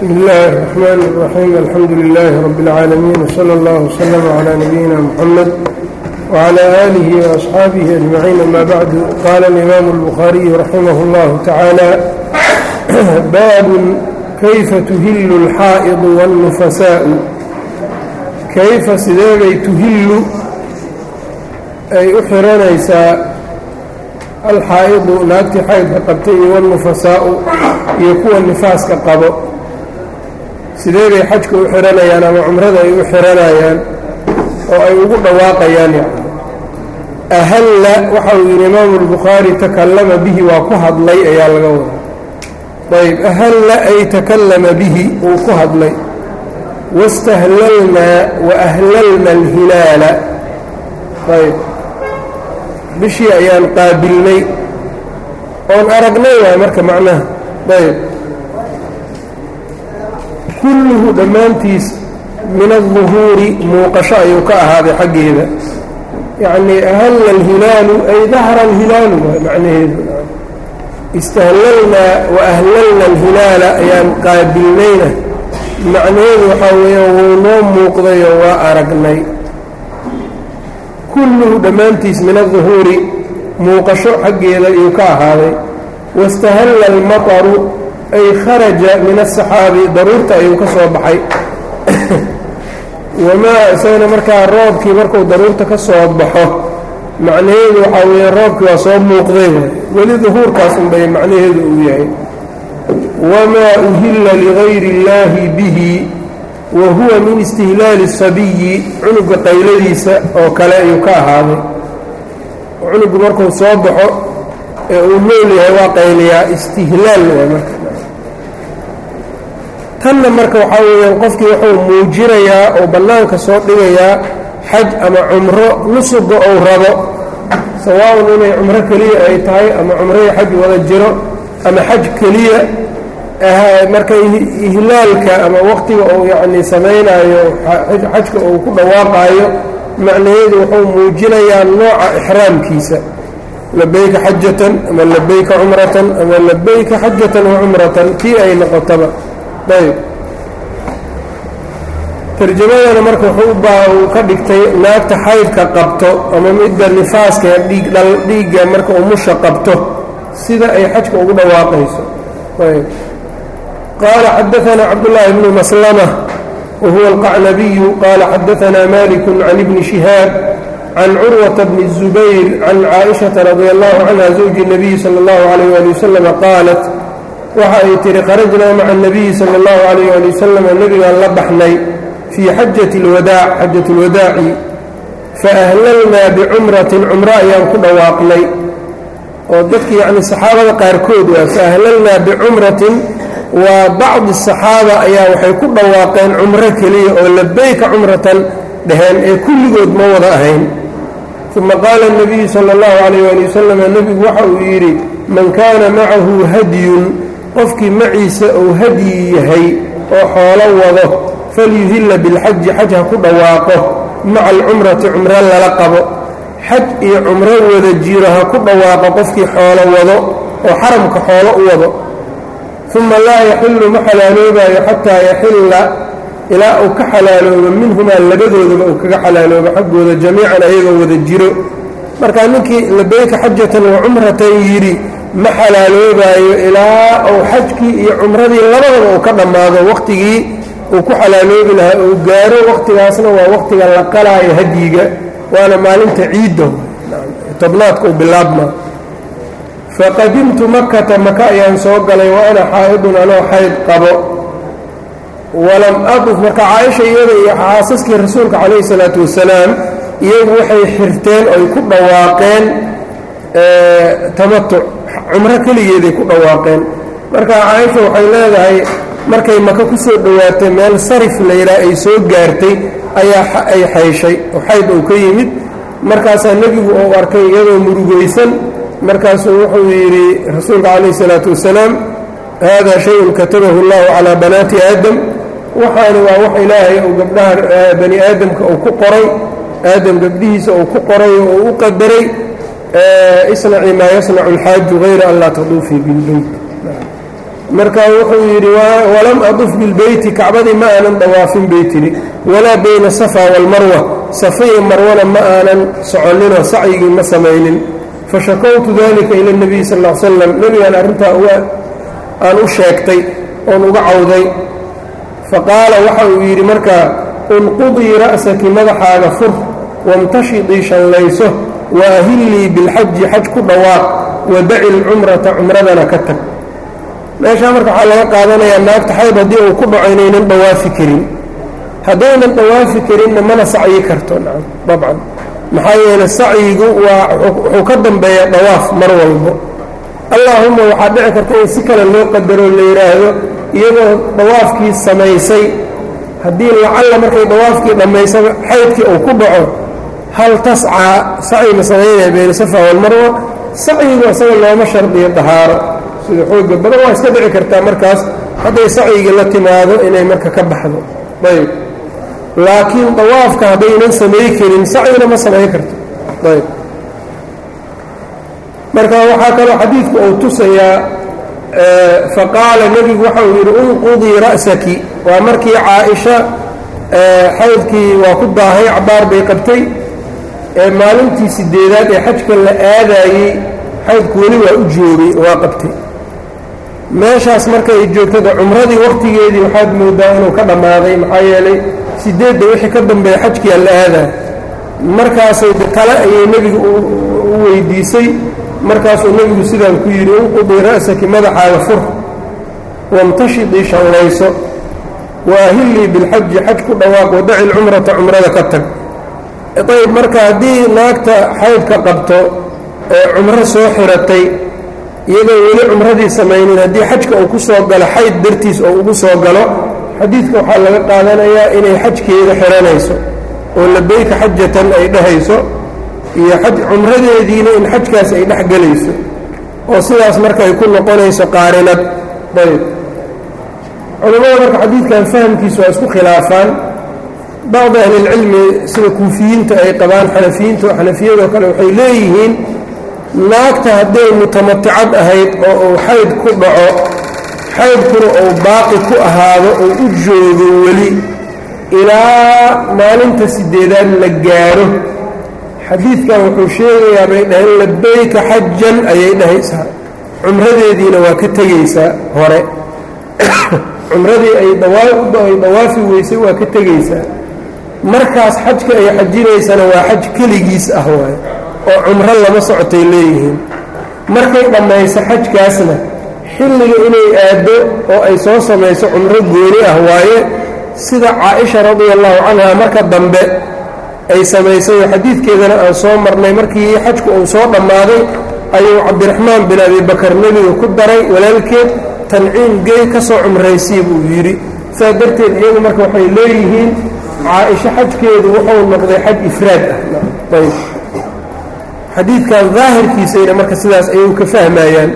بسم الله الرحمن الرحيم الحمد لله رب العالمين وصلى الله وسلم على نبينا محمد وعلى آله وأصحابه أجمعين أما بعد قال الإمام البخاري رحمه الله تعالى باب كيف تهل الحائض والنفساء كيف sideebay تهل ay u xiranaysaa alxaa'idu naagtii xaydka qabtay iyo walnufasaa'u iyo kuwa nifaaska qabo sidee bay xajka u xiranayaan ama cumrada ay u xiranayaan oo ay ugu dhawaaqayaan yani ahalla waxa uu yidhi imaamu albukhaari takallama bihi waa ku hadlay ayaa laga wadaa ayb ahalla ay takallama bihi uu ku hadlay wastahlalnaa wa ahlalna alhilaala ayb bishii ayaan qaabilnay oon aragnay waay marka macnaha ayb kulluhu dhammaantiis min alduhuuri muuqasho ayuu ka ahaaday xaggeeda yacnii ahalla alhilaalu ay dahra alhilaalu waay macnaheedu istahlalnaa wa ahlalna alhilaala ayaan qaabilnayna macnaheedu waxaa weeyaan wuu noo muuqdayoo waa aragnay kulluhu dhammaantiis min alduhuuri muuqasho xaggeeda ayuu ka ahaaday wastahalla almataru ay kharaja min asaxaabi daruurta ayuu ka soo baxay wamaa isagana markaa roobkii markuu daruurta ka soo baxo macnaheedu waxaa weeye roobkii waa soo muuqday weli duhuurkaas unbay macnaheedu uu yahay wamaa uhilla ligayri اllaahi bihi wa huwa min istihlaali sabiyi cunuga qayladiisa oo kale ayuu ka ahaaday cunugu markuu soo baxo ee uu nool yahay waa qayliyaa istihlaal waa marka tanna marka waxaa weeyaan qofkii wuxuu muujinayaa oo bannaanka soo dhigayaa xaj ama cumro nusuga ou rabo sawaaun inay cumro keliya ay tahay ama cumroyi xaj wada jiro ama xaj keliya marka ihlaalka ama waqtiga uu yacni samaynaayo xajka uu ku dhawaaqaayo macnaheedu wuxuu muujinayaa nooca ixraamkiisa labayka xajatan ama labayka cumratan ama labayka xajatan wa cumratan kii ay noqotaba ayb tarjamadana marka wuxuu uu ka dhigtay naagta xaydka qabto ama midda nifaaska dhiigdhal dhiigga marka umusha qabto sida ay xajka ugu dhawaaqayso ayb qaala xadaanaa cabdullaahi bnu maslama wahuwa alqacnabiyu qaala xadaanaa maliku can ibni shihaab can curwata bni الzubayr can caaishaةa radi allahu canha zawji الnabiyi salى اllahu alayh ali waslama qaalat waxa ay tihi kharajnaa maca الnabiyi salى اllahu alayh ali wasalama nebigaan la baxnay fii xajati اlwadaac xajat اlwadaaci faahlalnaa bicumratin cumro ayaan ku dhawaaqnay oo dadki yacni saxaabada qaarkood waa faahlalnaa bicumratin waa bacdi saxaaba ayaa waxay ku dhawaaqeen cumro keliya oo labayka cumratan dheheen ee kulligood ma wada ahayn uma qaala الnabiyu salى اllahu alayh ali wasalam nebigu waxa uu yidhi man kaana macahu hadyun qofkii maciisa uu hadyi yahay oo xoolo wado falyuhilla bilxaji xaj ha ku dhawaaqo maca alcumrati cumro lala qabo xaj iyo cumro wada jiro ha ku dhawaaqo qofkii xoolo wado oo xaramka xoolo u wado uma laa yaxillu ma xalaaloobayo xataa yaxilla ilaa uu ka xalaaloobo minhumaa labadoodaba uu kaga xalaaloobo xaggooda jamiican ayagoo wada jiro markaa ninkii labayka xajatan wa cumratan yidhi ma xalaaloobaayo ilaa uu xajkii iyo cumradii labadaba uu ka dhammaado waqtigii uu ku xalaaloobi lahaa uu gaaro waqtigaasna waa waqtiga la qalaayo hadyiga waana maalinta ciidda tobnaadka uu bilaabma faqadimtu makata maka ayaan soo galay wa ana xaa'idun anoo xayd qabo walam aduf marka caaisha iyada iyo xaasaskii rasuulka calayhi salaatu wasalaam iyagu waxay xirteen oy ku dhawaaqeen tamatuc cumro keligeeday ku dhawaaqeen marka caaisha waxay leedahay markay maka ku soo dhowaatay meel sarif layidhaha ay soo gaartay ayaa ay xayshay oo xayd uu ka yimid markaasaa nebigu uu arkay iyadoo murugaysan markaasuu wuxuu yidhi rasuulka calayhi salaatu wasalaam hada shayun katabahu allahu calaa banaati aadam waxaani waa wax ilaahay uu gabdhaha bani aadamka uu ku qoray aadam gabdhihiisa uu ku qoray oo uu u qadaray isnaci maa yasnacu alxaaju hayra an laa taduufii bilbeyt markaa wuxuu yidhi walam aduf bilbeyti kacbadii ma aanan dawaafin bay tidhi walaa bayna safa waalmarwa safa iyo marwana ma aanan soconinoo sacyigii ma samaynin fashakowtu dalika ila اnebiy sal l slam nebigaan arrintaa aan u sheegtay oon uga cawday faqaala waxa uu yidhi markaa unqudii ra'saki madaxaaga fur wamtashidii shallayso waahillii bilxaji xaj ku dhawaaq wadaci lcumrata cumradana ka tag meeshaa marka waxaa laga qaadanayaa naagta xayb haddii uu ku dhaco inaynan dhawaafi karin haddaynan dhawaafi karinna mana sacyi karto dabcan maxaa yeele sacyigu waa wuxuu ka dambeeyaa dhawaaf mar walbo allaahumma waxaa dhici karta in si kale loo qadaro la yidhaahdo iyadoo dawaafkii samaysay haddii lacalla markay dawaafkii dhammaysaba xaydkii uu ku dhaco hal tascaa sacyi ma samaynaya bayna safa walmarwa sacyigu isaga looma shardiyo dahaaro sida xooga badan waa iska dhici kartaa markaas hadday sacyigii la timaado inay marka ka baxdo ayb laakiin dawaafka haddaynan samay karin sacyina ma samayn karto ayb marka waxaa kaloo xadiidku uu tusayaa faqaala nebigu waxa uu yidhi unqudii ra'saki waa markii caaisha xaydkii waa ku daahay cabaar bay qabtay ee maalintii sideedaad ee xajka la aadaayey xaydku weli waa u joogay waa qabtay meeshaas markay joogtada cumradii wakhtigeedii waxaad moodaa inuu ka dhammaaday maxaa yeelay sideedda wixii ka dambeeya xajkiia la aadaa markaasay tale ayay nebigu u weydiisay markaasuu nebigu sidaan ku yidhi unqudii ra'saki madaxaaga fur wamtashidii shallayso waahillii bilxaji xaj ku dhawaaq wadaci lcumrata cumrada ka tag ayb marka haddii naagta xaydka qabto ee cumro soo xiratay iyadoo weli cumradii samaynin haddii xajka uu ku soo galo xayd dartiis oo ugu soo galo xadiidka waxaa laga qaadanayaa inay xajkeeda xiranayso oo labeyka xajatan ay dhehayso iyo xaj cumradeediina in xajkaas ay dhex gelayso oo sidaas marka ay ku noqonayso qaarinad ayb culammada marka xadiidkan fahamkiisu waa isku khilaafaan bacdi ahlilcilmi sida kuufiyiinta ay qabaan xanafiyiinta xanafiyadoo kale waxay leeyihiin naagta hadday mutamaticad ahayd oo uu xayd ku dhaco xaydkuna uu baaqi ku ahaado oo u joogo weli ilaa maalinta sideedaad la gaaro xadiidkan wuxuu sheegayaa bay dhaheen labeyka xajan ayay dhahaysaa cumradeediina waa ka tegaysaa hore cumradii ay ay dawaafi weysay waa ka tegaysaa markaas xajka ay xajinaysana waa xaj keligiis ah waaye oo cumro lama socotay leeyihiin markay dhammayso xajkaasna xilliga inay aaddo oo ay soo samayso cumro gooni ah waaye sida caaisha radia allahu canha marka dambe ay samaysay oo xadiidkeedana aan soo marnay markii xajku uu soo dhammaaday ayuu cabdiraxmaan bin abibakar nebiga ku daray walaalkeed tanciim gey ka soo cumraysii buu yidhi saa darteed iyagu marka waxay leeyihiin caaisho xajkeedu wuxuu noqday xaj ifraad ah ayb xadiidkan daahirkiisayna marka sidaas ayuu ka fahmayaan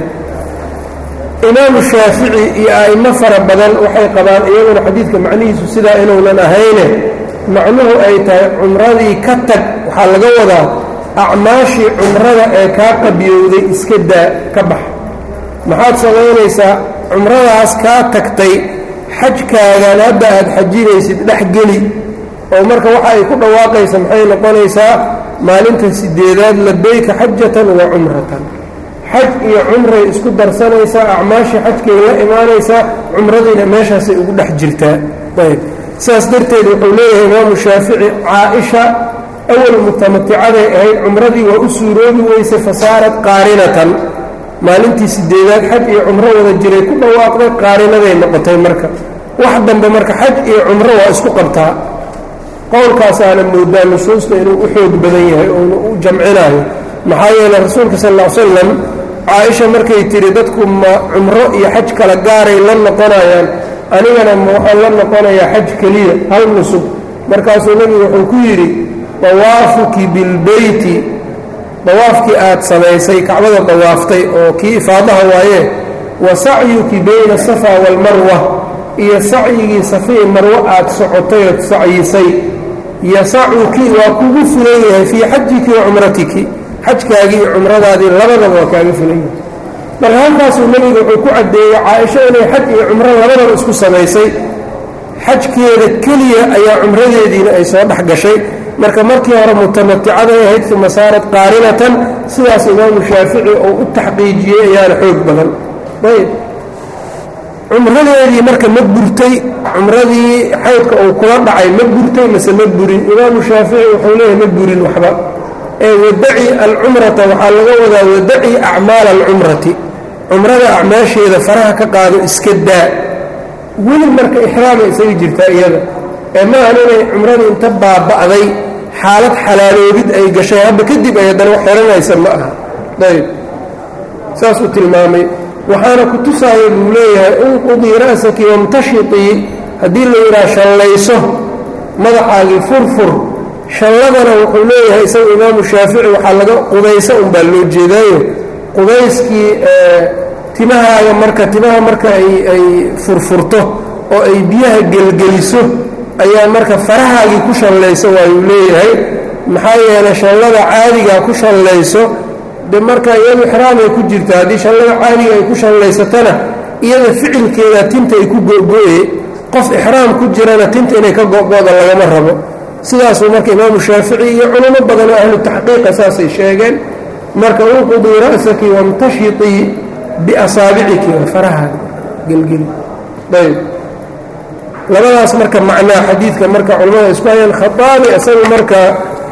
imaamu shaafici iyo a'imo fara badan waxay qabaan iyaguna xadiidka macnihiisu sidaa inuunan ahayne macnuhu ay tahay cumradii ka tag waxaa laga wadaa acmaashii cumrada ee kaa qabiyowday iska daa ka bax maxaad samaynaysaa cumradaas kaa tagtay xajkaagan hadda aad xajinaysid dhex geli oo marka waxa ay ku dhawaaqaysa maxay noqonaysaa maalinta sideedaad labeyka xajatan wa cumratan xaj iyo cumray isku darsanaysaa acmaashii xajkay la imaanaysaa cumradiina meeshaasay ugu dhex jirtaa ayb sidaas darteed wuxuu leeyahay imaamu shaafici caaisha awal mutamaticaday ahayd cumradii waa u suuroobi weysay fasaarat qaarinatan maalintii sideedaad xaj iyo cumro wada jiray ku dhawaaqday qaarinaday noqotay marka wax dambe marka xaj iyo cumro waa isku qabtaa qowlkaasaana moodaa nusuusta inuu u xoog badan yahay oona u jamcinaayo maxaa yeeley rasuulka sal ll ly slam caaisha markay tidhi dadku ma cumro iyo xaj kala gaaray la noqonayaan anigana ma waxaan la noqonayaa xaj keliya hal nusub markaasuu nebigu wuxuu ku yidhi dawaafuki bilbeyti dawaafkii aad samaysay kacbada dawaaftay oo kii ifaadaha waaye wa sacyuki bayna asafa waalmarwa iyo sacyigii safii marwo aad socotay ood sacyisay yasacuki waa kugu filan yahay fii xajiki wa cumratiki xajkaagii iyo cumradaadii labadaba waa kaaga filan yahay marka halkaasuu nebiga wuxuu ku caddeeyey caaisho inay xaj iyo cumro labadaba isku samaysay xajkeeda keliya ayaa cumradeediina ay soo dhex gashay marka markii hore mutamaticaday ahayd uma saarat qaarinatan sidaas imaamu shaafici uu u taxqiijiyey ayaana xoog badan ayb cumradeedii marka ma burtay cumradii xaydka uu kula dhacay ma burtay mase ma burin imaamu shaafici wuxuu leeyahay ma burin waxba ee wadaci alcumrata waxaa laga wadaa wadaci acmaala alcumrati cumrada acmaasheeda faraha ka qaado iska daa weli marka ixraamay isaga jirtaa iyada ee maahan inay cumradii inta baaba'day xaalad xalaaloobid ay gashay hadda kadib ay haddana wax xiranaysa ma aha ayb saasuu tilmaamay waxaana ku tusaaya buu leeyahay unqudii ra'saki wamtashitii haddii la yidhaha shallayso madaxaagii furfur shalladana wuxuu leeyahay isaga imaamu shaafici waxaa laga qubaysa unbaa loo jeedaayo qubayskii timahaaga marka timaha marka ay furfurto oo ay biyaha gelgeliso ayaa marka farahaagii ku shallayso waayuu leeyahay maxaa yeelay shallada caadigaa ku shallayso de marka iyadu ixraamay ku jirta haddii shallada caadiga ay ku shallaysatana iyada ficilkeeda tinta ay ku go'go'e qof ixraam ku jirana tinta inay ka go'go'da lagama rabo sidaasuu marka imaamu shaafici iyo culamo badanoo ahlu taxqiiqa saasay sheegeen marka unqudii ra'saki wamtashitii biasaabiciki farahaaga gelgeli ayb labadaas marka macnaa xadiidka marka culamada isku hayaan khataabi isagu marka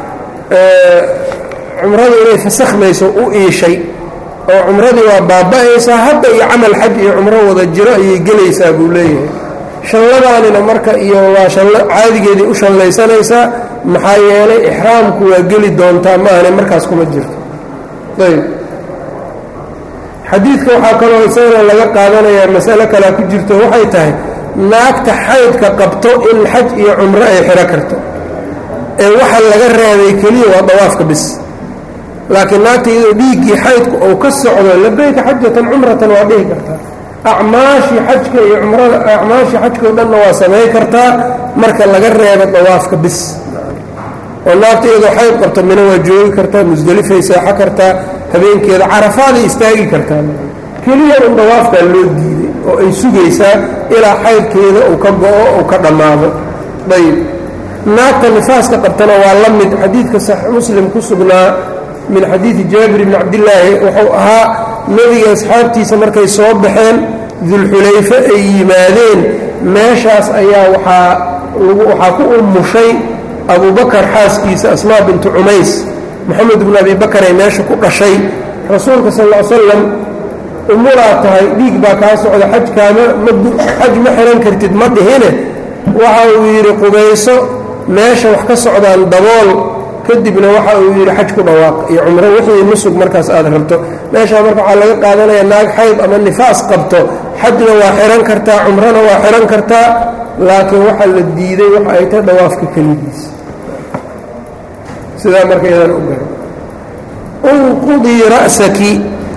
cumradu inay fasakhmayso u iishay oo cumradii waa baaba'aysaa hadda iyo camal xaj iyo cumro wada jiro ayay gelaysaa buu leeyahay shalladaanina marka iyo waa shallo caadigeedii u shallaysanaysaa maxaa yeelay ixraamku waa geli doontaa maahane markaas kuma jirto ayb xadiidka waxaa kaloo isagana laga qaadanayaa masale kalea ku jirto waxay tahay naagta xaydka qabto in xaj iyo cumro ay xidho karto ee waxa laga reebay keliya waa dawaafka bis laakiin naagta iyadoo dhiiggii xaydku uu ka socdo labayka xajatan cumratan waa dhihi kartaa acmaashii xajka iyo cumrada acmaashii xajkao dhanna waa samay kartaa marka laga reebo dawaafka bis oo naagta iyadoo xayd qabto mina waa joogi kartaa musdelifay seexo kartaa habeenkeeda carafaaday istaagi kartaa keliya un dawaafkaa loo diiday oo ay sugaysaa ilaa xaydkeeda uu ka go'o uu ka dhammaado ayb naagta nifaaska qabtana waa la mid xadiidka saxiix muslim ku sugnaa min xadiidi jaabir bni cabdillaahi wuxuu ahaa nebiga asxaabtiisa markay soo baxeen dulxulayfe ay yimaadeen meeshaas ayaa waxaa waxaa ku ummushay abubakar xaaskiisa asmaa bintu cumays moxamed bnu abi bakaray meesha ku dhashay rasuulka sal ll salam umulaa tahay dhiig baa kaa socda xajkaama xaj ma xihan kartid ma dhihine waxa uu yidhi qubayso meesha wax ka socdaan dabool kadibna waxa uu yidhi xaj ku dhawaaq iyo cumro wixii nusug markaas aad rabto meeshaa marka waxaa laga qaadanaya naag xayd ama nifaas qabto xajna waa xihan kartaa cumrona waa xihan kartaa laakiin waxaa la diiday waxa ay tahay dhawaafka keligiis sidaa marka iyadan u garo unqudii ra'saki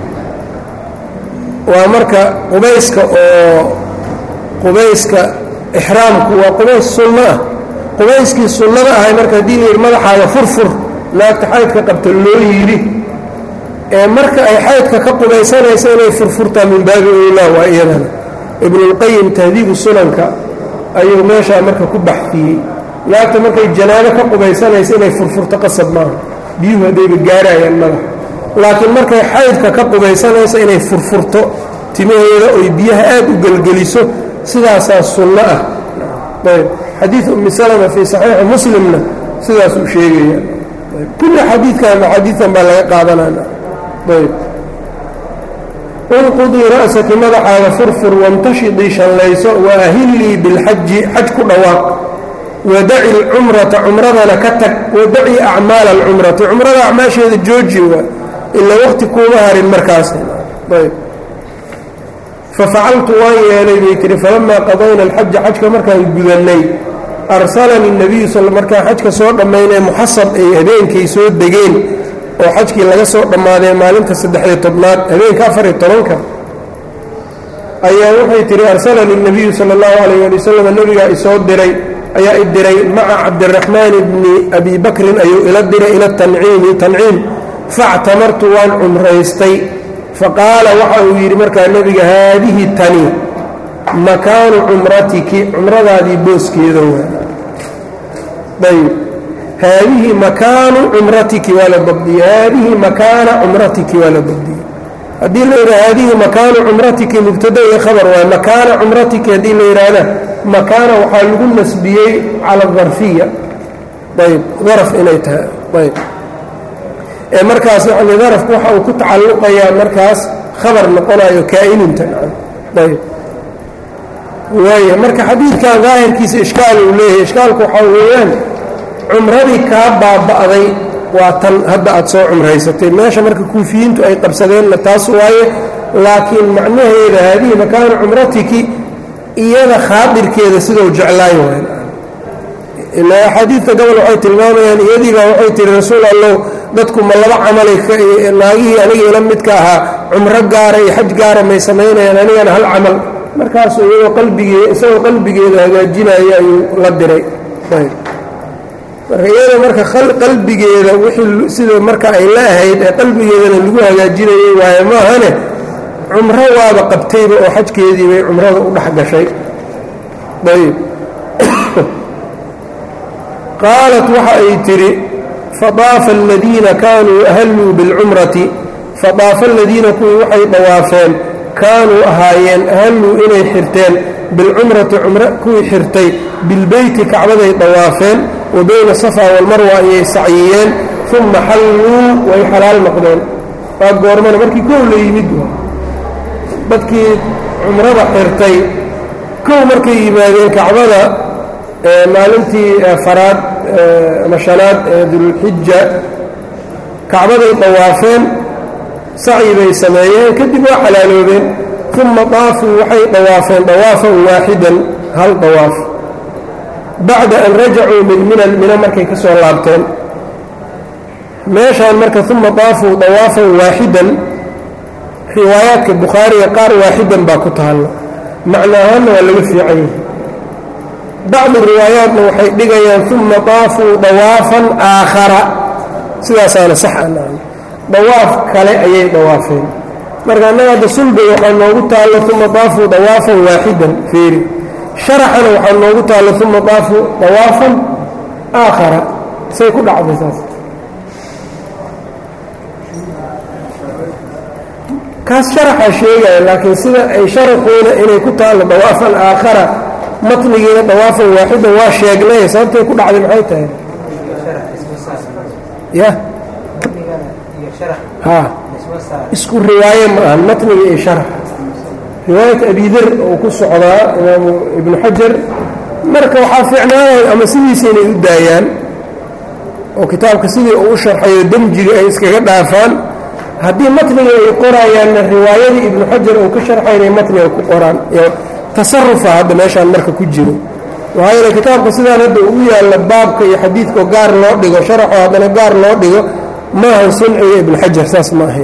waa marka qubayska oo qubayska ixraamku waa qubays sunno ah qubayskii sunnada ahay marka haddii la yidhi madaxaaga furfur naagta xaydka qabta loo yidhi ee marka ay xaydka ka qubaysanaysa inay furfurtaa min baabi owlaa waa iyadana ibnulqayim tahdiibu sunanka ayuu meeshaa marka ku baxfiyey naagta markay janaabo ka qubaysanaysa inay furfurto qasab maaha biyuhu haddayba gaarayaan madaxa laakiin markay xaydka ka qubaysanaysa inay furfurto timaheeda oy biyaha aad u gelgeliso sidaasaa sunno ah ayb xadiid umi salama fii saxiixi muslimna sidaasuu sheegaya kulli xadiidkan xadiidan baa laga qaadanana ayb unqudii ra'saki madaxaaga furfur wamtashidii shallayso waahillii bilxaji xaj ku dhawaaq wadaci alcumrata cumradana ka tag wadaci acmaala alcumrati cumrada acmaasheeda jooji waa ilaa waqti kuuma harin markaas ayb fafacaltu waan yeelay bay tihi falamaa qadayna alxaja xajka markaan gudannay arsalanii nebiyu sal markaan xajka soo dhammaynee muxasab ay habeenkay soo degeen oo xajkii laga soo dhammaadee maalinta saddex-iyo tobnaad habeenka afariyo tobanka ayaa waxay tihi arsalanii nebiyu sala allahu calayh ali wasalam nebigaa isoo diray ayaa i diray maca cabdiraxmaan bni abi bakrin ayuu ila diray ila tanciimi tanciim factamartu waan cumraystay faqaala waxa uu yidhi markaa nebiga haadihi tani makaanu cumratiki cumradaadii booskeeda waa ayb haadihi makaanu cumratiki waa la dabdiyey haadihi makaana cumratiki waa la dabdiyey haddii la yidhaha haadihi makaanu cumratiki mubtada iyo khabar waay makaana cumratiki haddii la yidhaahda makaana waxaa lagu nasbiyey cala darfiya ayb daraf inay tahay ayb ee markaas yani darafku waxa uu ku tacalluqayaa markaas khabar noqonayo kaa'inunta ayb waaya marka xadiidkan daahirkiisa ishkaal uu leeyahay ishkaalku waxaa weeyaan cumradii kaa baaba'day waa tan hadda aad soo cumraysatay meesha marka kuufiyiintu ay qabsadeenna taas waaye laakiin macnaheeda haadihi makaanu cumratiki iyada khaadirkeeda sidau jeclaay waay ilaa axaadiidta gobol waxay tilmaamayaan iyadiibaa waxay tihi rasuul allow dadku ma laba camalay naagihii aniga ila midka ahaa cumro gaara iyo xaj gaara may samaynayaan anigana hal camal markaasuu iyagoo qalbigee isagoo qalbigeeda hagaajinaya ayuu la diray marka iyada marka qalbigeeda wixii sida marka ay la ahayd ee qalbigeedana lagu hagaajinayay waaye maahane cumro waaba qabtayba oo xajkeedii bay cumrada u dhex gashay ayb qaalat waxa ay tidhi fadaafa aladiina kaanuu ahalluu bilcumrati fadaafa aladiina kuwii waxay dhawaafeen kaanuu ahaayeen ahalluu inay xirteen bilcumrati cumro kuwii xirtay bilbeyti kacbaday dhawaafeen wa bayna safa walmarwa ayay sacyiyeen uma xalluu way xalaal noqdeen waa goormana markii kow la yimid dadkii cumrada xirtay kow markay yimaadeen kacbada maalintii faraad ama shanaad ee dulxija kacbaday dhawaafeen sacyi bay sameeyeen kadib waa xalaaloobeen uma daafuu waxay dhawaafeen dawaafan waaxidan hal dawaaf bacda an rajacuu min minan mina markay ka soo laabteen meeshaan marka uma daafuu dawaafan waaxidan riwaayaadka bukhaariga qaar waaxidan baa ku taalla macno ahaanna waa laga fiican yahay bacdu riwaayaatna waxay dhigayaan uma daafuu dawaafan aakhara sidaasaana sax aan dawaaf kale ayay dawaafeen marka annaga hadda sulbay waxaa noogu taallo uma daafuu dawaafan waaxidan feeri sharaxana waxaa noogu taallo uma daafuu dawaafan aakhara say ku dhacday saas kaas sharaxaa sheegaya laakiin sida ay sharaxuuna inay ku taallo dawaafan aakhara matnigiina dawaafan waaxidan waa sheegnay sababtay ku dhacday maxay tahay ya ha isku riwaaye ma ahan matniga iyo sharax riwaayat abidar oo ku socdaa imaamu ibnu xajar marka waxaa fiicnaanaya ama sidiisa inay u daayaan oo kitaabka sidii uu u sharxayo demjiga ay iskaga dhaafaan haddii matniga ay qorayaanna riwaayadii ibnu xajar uu ka sharxay inay matniga ku qoraan tasarufa hadda meeshaan marka ku jiro waxaa yeele kitaabka sidaan hadda ugu yaalla baabka iyo xadiidkao gaar loo dhigo sharaxoo haddana gaar loo dhigo maahan sunciga ibnu xajar saas ma ahayn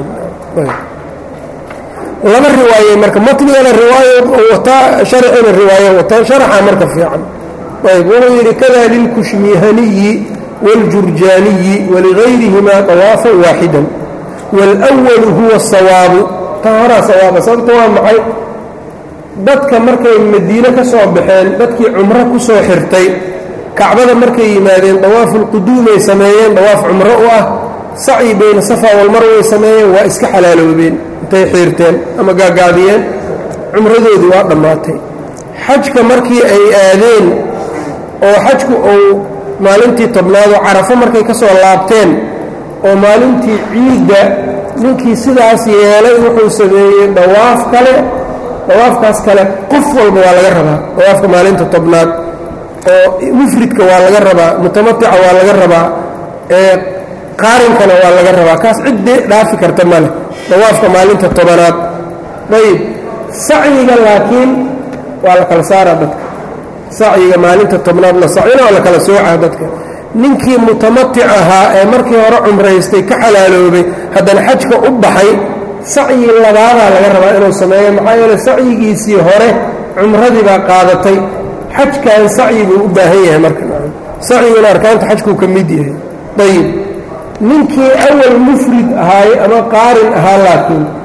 laba riwaaye marka matnigana riwaayo wataa sharxina riwaayo wataa sharaxa marka fiican ayb wuxuu yidhi kada lilkushmihaniyi wاljurjaaniyi waligayrihimaa dawaafan waaxidan wاlأwalu huwa الsawaabu ta horaa sawaaba sababta waa maxay dadka markay madiine ka soo baxeen dadkii cumro ku soo xirtay kacbada markay yimaadeen dawaafulquduumay sameeyeen dawaaf cumro u ah sacyi bayna safa walmarway sameeyeen waa iska xalaaloobeen intay xiirteen ama gaagaabiyeen cumradoodii waa dhammaatay xajka markii ay aadeen oo xajku uu maalintii tobnaadoo carafo markay ka soo laabteen oo maalintii ciidda ninkii sidaas yeelay wuxuu sameeyey dawaaf kale dawaafkaas kale qof walba waa laga rabaa dawaafka maalinta tobnaad oo mufridka waa laga rabaa mutamatica waa laga rabaa ee qaarinkana waa laga rabaa kaas ciddii dhaafi karta male dawaafka maalinta tobanaad ayib sacyiga laakiin waa la kala saaraa dadka sacyiga maalinta tobnaad la sacina waa la kala soocaa dadka ninkii mutamatic ahaa ee markii hore cumraystay ka xalaaloobay haddana xajka u baxay sacyi labaadaa laga rabaa inuu sameeyo maxaa yeele sacyigiisii hore cumradii baa qaadatay xajkan sacyi buu u baahan yahay marka sacyiguna arkaanta xajkuu ka mid yahay ayib ninkii awal mufrid ahaay ama qaarin ahaa laakiin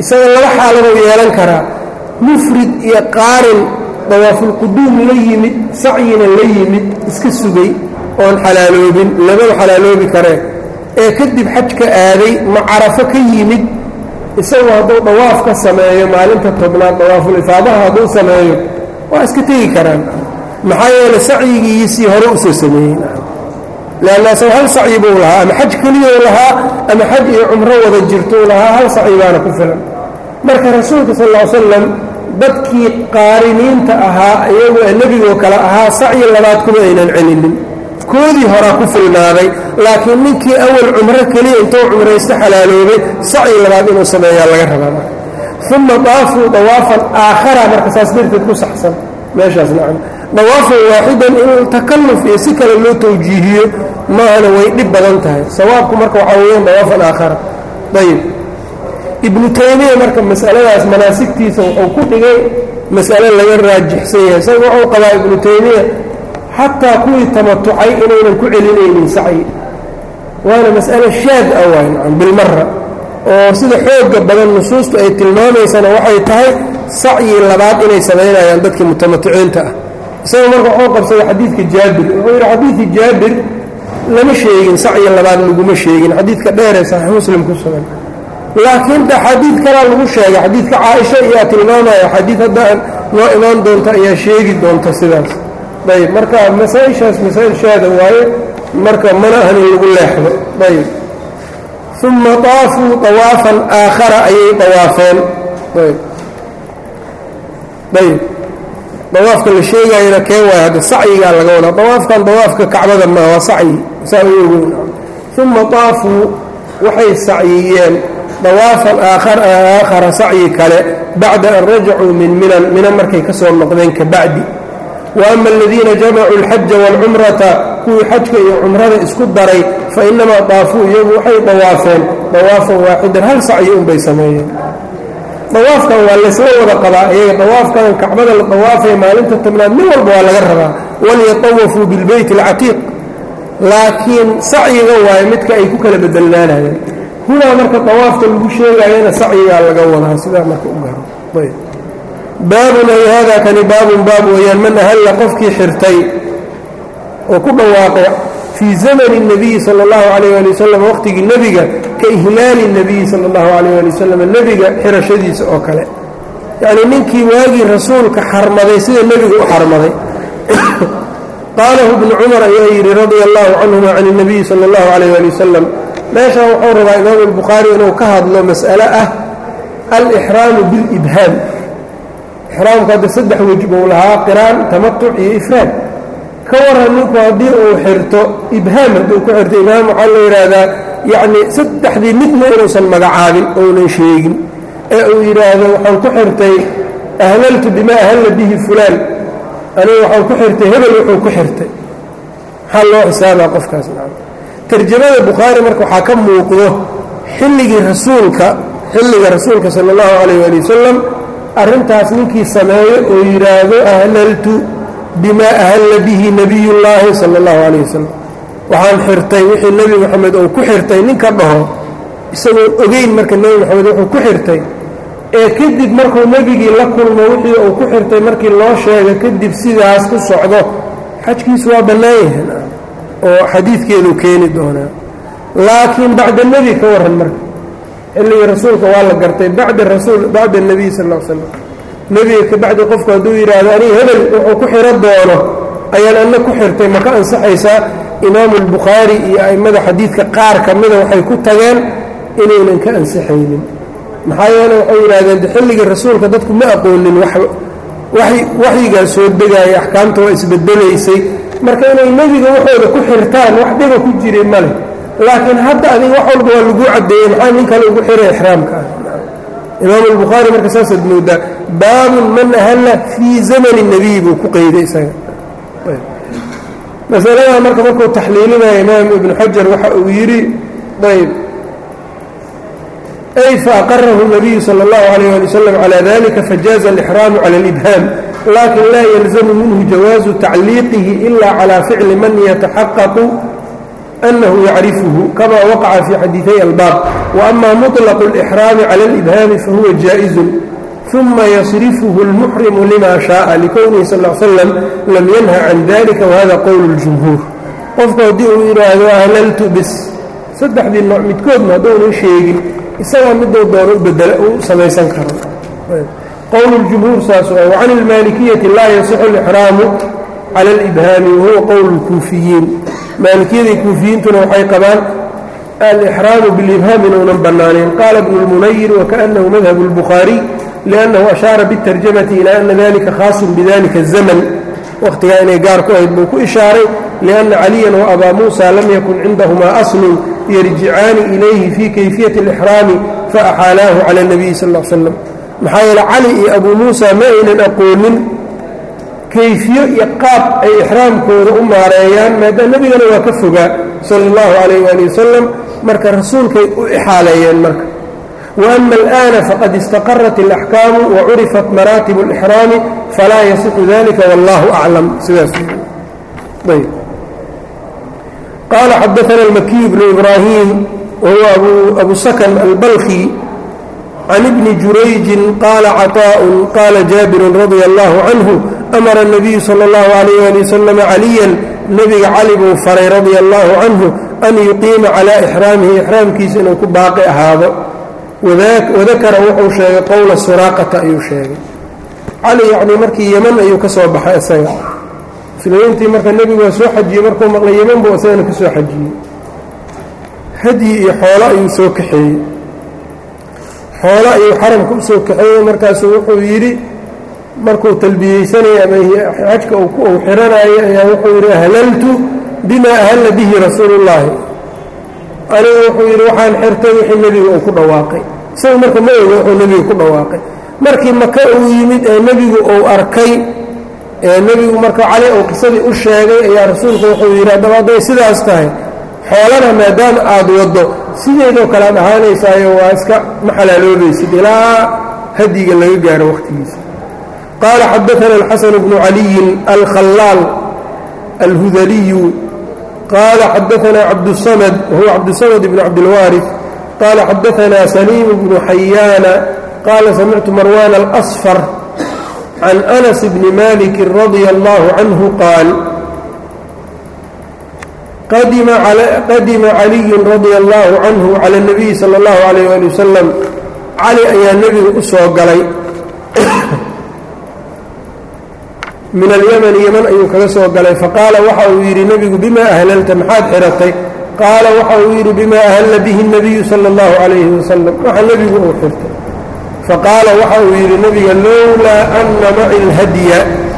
isaga laba xaaladou yeelan karaa mufrid iyo qaarin dawaafulquduum la yimid sacyina la yimid iska sugay oon xalaaloobin labada xalaaloobi karee ee kadib xajka aaday ma carafo ka yimid isagu hadduu dawaaf ka sameeyo maalinta tobnaad dawaaful ifaadaha hadduu sameeyo waa iska tegi karaan maxaa yeele sacyigiisii hore usoo sameeyey leanna isago hal sacyi buu lahaa ama xaj keliyou lahaa ama xaj iyo cumro wada jirtou lahaa hal sacyi baana ku filan marka rasuulka sal ll slam dadkii qaariniinta ahaa iyagu ee nebigoo kale ahaa sacyi labaad kuma aynan celinin koodii horaa ku filnaaday laakiin ninkii awal cumro keliya intuu cumraysto xalaaloobay sacyi labaad inuu sameeyaa laga rabaa uma daafuu dawaafan aakhara marka saas darteed ku saxsan meeshaas nacam dawaafan waaxidan in takalluf iyo si kale loo tawjiihiyo maahana way dhib badan tahay sawaabku marka waxaa weeyaan dawaafan aakhara ayib ibnu taymiya marka masaladaas manaasigtiisa wuxuu ku dhigay mas'ale laga raajixsan yahay isaga wuxuu qabaa ibnu taymiya xataa kuwii tamatucay inaynan ku celinaynin sacyi waana mas'ale shaad ah waay nacam bilmara oo sida xooga badan nusuustu ay tilmaamaysana waxay tahay sacyi labaad inay samaynayaan dadkii mutamaticiinta ah isaga marka wuxuu qabsaday xadiidka jaabir wuxuu yidhi xadiidkii jaabir lama sheegin sacyi labaad laguma sheegin xadiidka dheeree saxiix muslim ku sugan laakiin xadiid kalaa lagu sheegay xadiidka caaisha iyaa tilmaamaya xadiid hadda noo imaan doonta ayaa sheegi doonta sidaas ayb marka masaa-ishaas masaa-il shaada waaye marka mana ahan in lagu leexdo ayb uma daafuu dawaafan aakhara ayay dawaafeen ayb ayb dawaafka la sheegayana kee waay hadda sacyigaa laga wadaa dawaafkan dawaafka kacbada maa waa sacyi saa u ogeyn uma daafuu waxay sacyiyeen dawaafan aakhara sacyi kale bacda an rajacuu min minan minan markay ka soo noqdeen ka bacdi wa ama aladiina jamacuu alxaja waalcumrata kuwii xajka iyo cumrada isku daray fa inamaa daafuu iyagu waxay dawaafeen dawaafan waaxidan hal sacyi unbay sameeyeen dawaafkan waa laysla wada qabaa iyaga dawaafkan kacbada la dawaafaya maalinta tobnaad min walba waa laga rabaa walyatawafuu bilbeyt alcatiiq laakiin sacyiga waaye midka ay ku kala bedelnaanayeen hunaa marka dawaafka lagu sheegayana sacyigaa laga wadaa sidaa marka u garo ayb baabun ay haadaa kani baabun baab weeyaan man ahalla qofkii xirtay oo ku dhawaaqay fii zamani الnabiyi salى اllahu alayh ali wasalam waqtigii nebiga ka ihlaali الnabiyi salى اllahu alayh ali wasalam nebiga xirashadiisa oo kale yacnii ninkii waagii rasuulka xarmaday sida nebigu u xarmaday qaalahu bnu cumar ayaa yidhi radia allahu canhuma can الnabiyi salى اllahu alayh ali wasalam meeshan wuxuu rabaa imaamu الbukhaari inuu ka hadlo mas'ale ah alixraamu bilibhaam ixraamku hadda saddex wej buu lahaa qiraan tamatuc iyo ifraad ka waran ninku haddii uu xirto ibhaam hadduu ku xirto ibhaam waxaa la yidhaahdaa yacnii saddexdii midna inuusan magacaabin ounan sheegin ee uu yidhaahdo waxaan ku xirtay ahlaltu bimaa ahalla bihi fulaan aniga waxaan ku xirtay hebel wuxuu ku xirtay maxaa loo xisaabaa qofkaas tarjamada bukhaari marka waxaa ka muuqdo xilligii rasuulka xilliga rasuulka sala allahu calayh ali wasalam arrintaas ninkii sameeyo oo yidhaahdo ahlaltu bimaa ahalla bihi nebiyullaahi sala allahu calayh wasalam waxaan xirtay wixii nebi moxamed uu ku xirtay ninka dhaho isagoon ogeyn marka nebi moxamed wuxuu ku xirtay ee kadib markuu nebigii la kulmo wixii uu ku xirtay markii loo sheego kadib sidaas u socdo xajkiisu waa bannaan yahan oo xadiidkeedu keeni doonaa laakiin bacda nebi ka warran marka xilligii rasuulka waa la gartay bacda rasuul bacda nebiy sal l slam nebiga ka bacdi qofku hadduu yidhaahdo aniga hebel wuxuu ku xiro doono ayaan anna ku xirtay ma ka ansaxaysaa imaamu albukhaari iyo a'immada xadiidka qaar ka mida waxay ku tageen inaynan ka ansaxaynin maxaa yeele waxay yidhahdeen de xilligii rasuulka dadku ma aqoonin waxyigaa soo degaaya axkaamta waa isbedelaysay marka inay nebiga waxooda ku xirtaan wax dhiba ku jiray male laakiin hadda adiga wax walba waa laguu caddeeyey maxaa nin kale ugu xiray ixraamka ah imaamu albukhaari marka saasaad moodaa baabun man ahalla fii zamani nebiy buu ku qeyday isaga masaladaa marka markuu taxliilinaya imaam ibnu xajar waxa uu yidhi ayb ay faaqarahu الnabiyu salى اllahu عalيyه ali wslam calى dalika fajaaza alixraamu cala اlibhaam lakin laa yalzamu minhu jawaazu tacliiqihi ila calى ficli man yataxaqaqu أنه يعرفه كما وقع في حديثي الباب وأما مطلق الإحرام على الإبهام فهو جائز ثم يصرفه المحرم لما شاء لكونه صلى الله عليه وسلم لم ينهى عن ذلك وهذا قول الجمهور qofka haddii uu yidhaahdo ahlaltu bis saddexdii nooc midkoodna hadduuna sheegin isagaa miduu doono u bedela u samaysan karo qowl اljumhuur saas وcan اlmaalikiyati laa yasixu اlإxraamu cala اlإbhaami wahuwa qowl اlkuufiyiin maalikiyadii kuufiyiintuna waxay qabaan alإxraamu biاlإbhaam inuunan bannaanayn qaala ibnu اlmunayir wakaأnahu madhab الbukhaariي لأnnahu ashaara bالtarjamati ilى ana dalika khaaص bidalika الzmn waqtigaa inay gaar ku ahayd buu ku ishaaray لأنa عaliيa وأbaa muسى lam yakun cindaهmaa أصl yarjicaani إilayhi fii kayfiyaة الإxraami faaxaalaahu calى النabiyi sal اه slam maxaa yeele cali iyo abuu muusa ma aynan aqoonin kayfiyo iyo qaab ay ixraamkooda u maareeyaan maadaam nebigana waa ka fogaa salى الlahu عalيh ali wasalam marka rasuulkay u ixaaleeyeen marka وأma الآن faqad اstaqarat الأxkaamu وcurifat maraatib الإxraami falaa yasixu dalika wاllahu أclam sidaas ayb qال xdثna المكي بن إبراهيم وهو أبو سكن البلخي عن ابن جurayج qال cطاء qال جابر رضي الله عنه أmر النبي صلى الله عليه ولي وسلم عليا نبga cali buu faray رضي الله عنه أn يuقيima عalى إحrاamihi إحrاamkiisa inuu ku baaqi ahaado وadakra wuxuu sheegay qowla suraaqةa ayuu sheegay cali yعni markii ymn ayuu ka soo baxay isaga muslimiintii marka nebigu waa soo xajiyey markuu maqlay yeman buu isagana ka soo xajiyey hadyi iyo xoolo ayuu soo kaxeeyey xoolo ayuu xaramka u soo kaxeeyey markaasuu wuxuu yidhi markuu talbiyeysanayay ama xajka uu xiranayay ayaa wuxuu yidhi ahlaltu bima ahalla bihi rasuuluullaahi anigu wuxuu yidhi waxaan xirtay wixii nebiga uu ku dhawaaqay isagu marka ma oga wuxuu nebiga ku dhawaaqay markii maka uu yimid ee nebigu uu arkay ee nebigu marka cali uu qisadii u sheegay ayaa rasuulku wuxuu yidhi haddaba hadday sidaas tahay xoolana maadaama aada waddo sideedoo kale ad ahaanaysaayo waa iska ma xalaaloobaysid ilaa hadyiga laga gaaro wakhtigiisa qaala xadaana alxasan bnu caliyin alkhallaal alhudaliyu qaala xadaana cabdusamad wahuwa cabdusamad bnu cabdilwaarif qaala xadaana saliim bnu xayaana qaala samictu marwan alasfar can anas bni maliki radia allahu canhu qaal qadima caliyu radia allahu canhu cala اnabiyi sala اllahu alayh ali wasalam cali ayaa nebiga u soo galay min alyamani yeman ayuu kaga soo galay faqaala waxa uu yidhi nebigu bima ahlalta maxaad xiratay qaala waxa uu yidhi bima ahalla bihi الnabiyu sala اllahu calayhi wasalam waxa nebigu uu xirtay faqaala waxa uu yidhi nebiga lowlaa ana maci اlhadya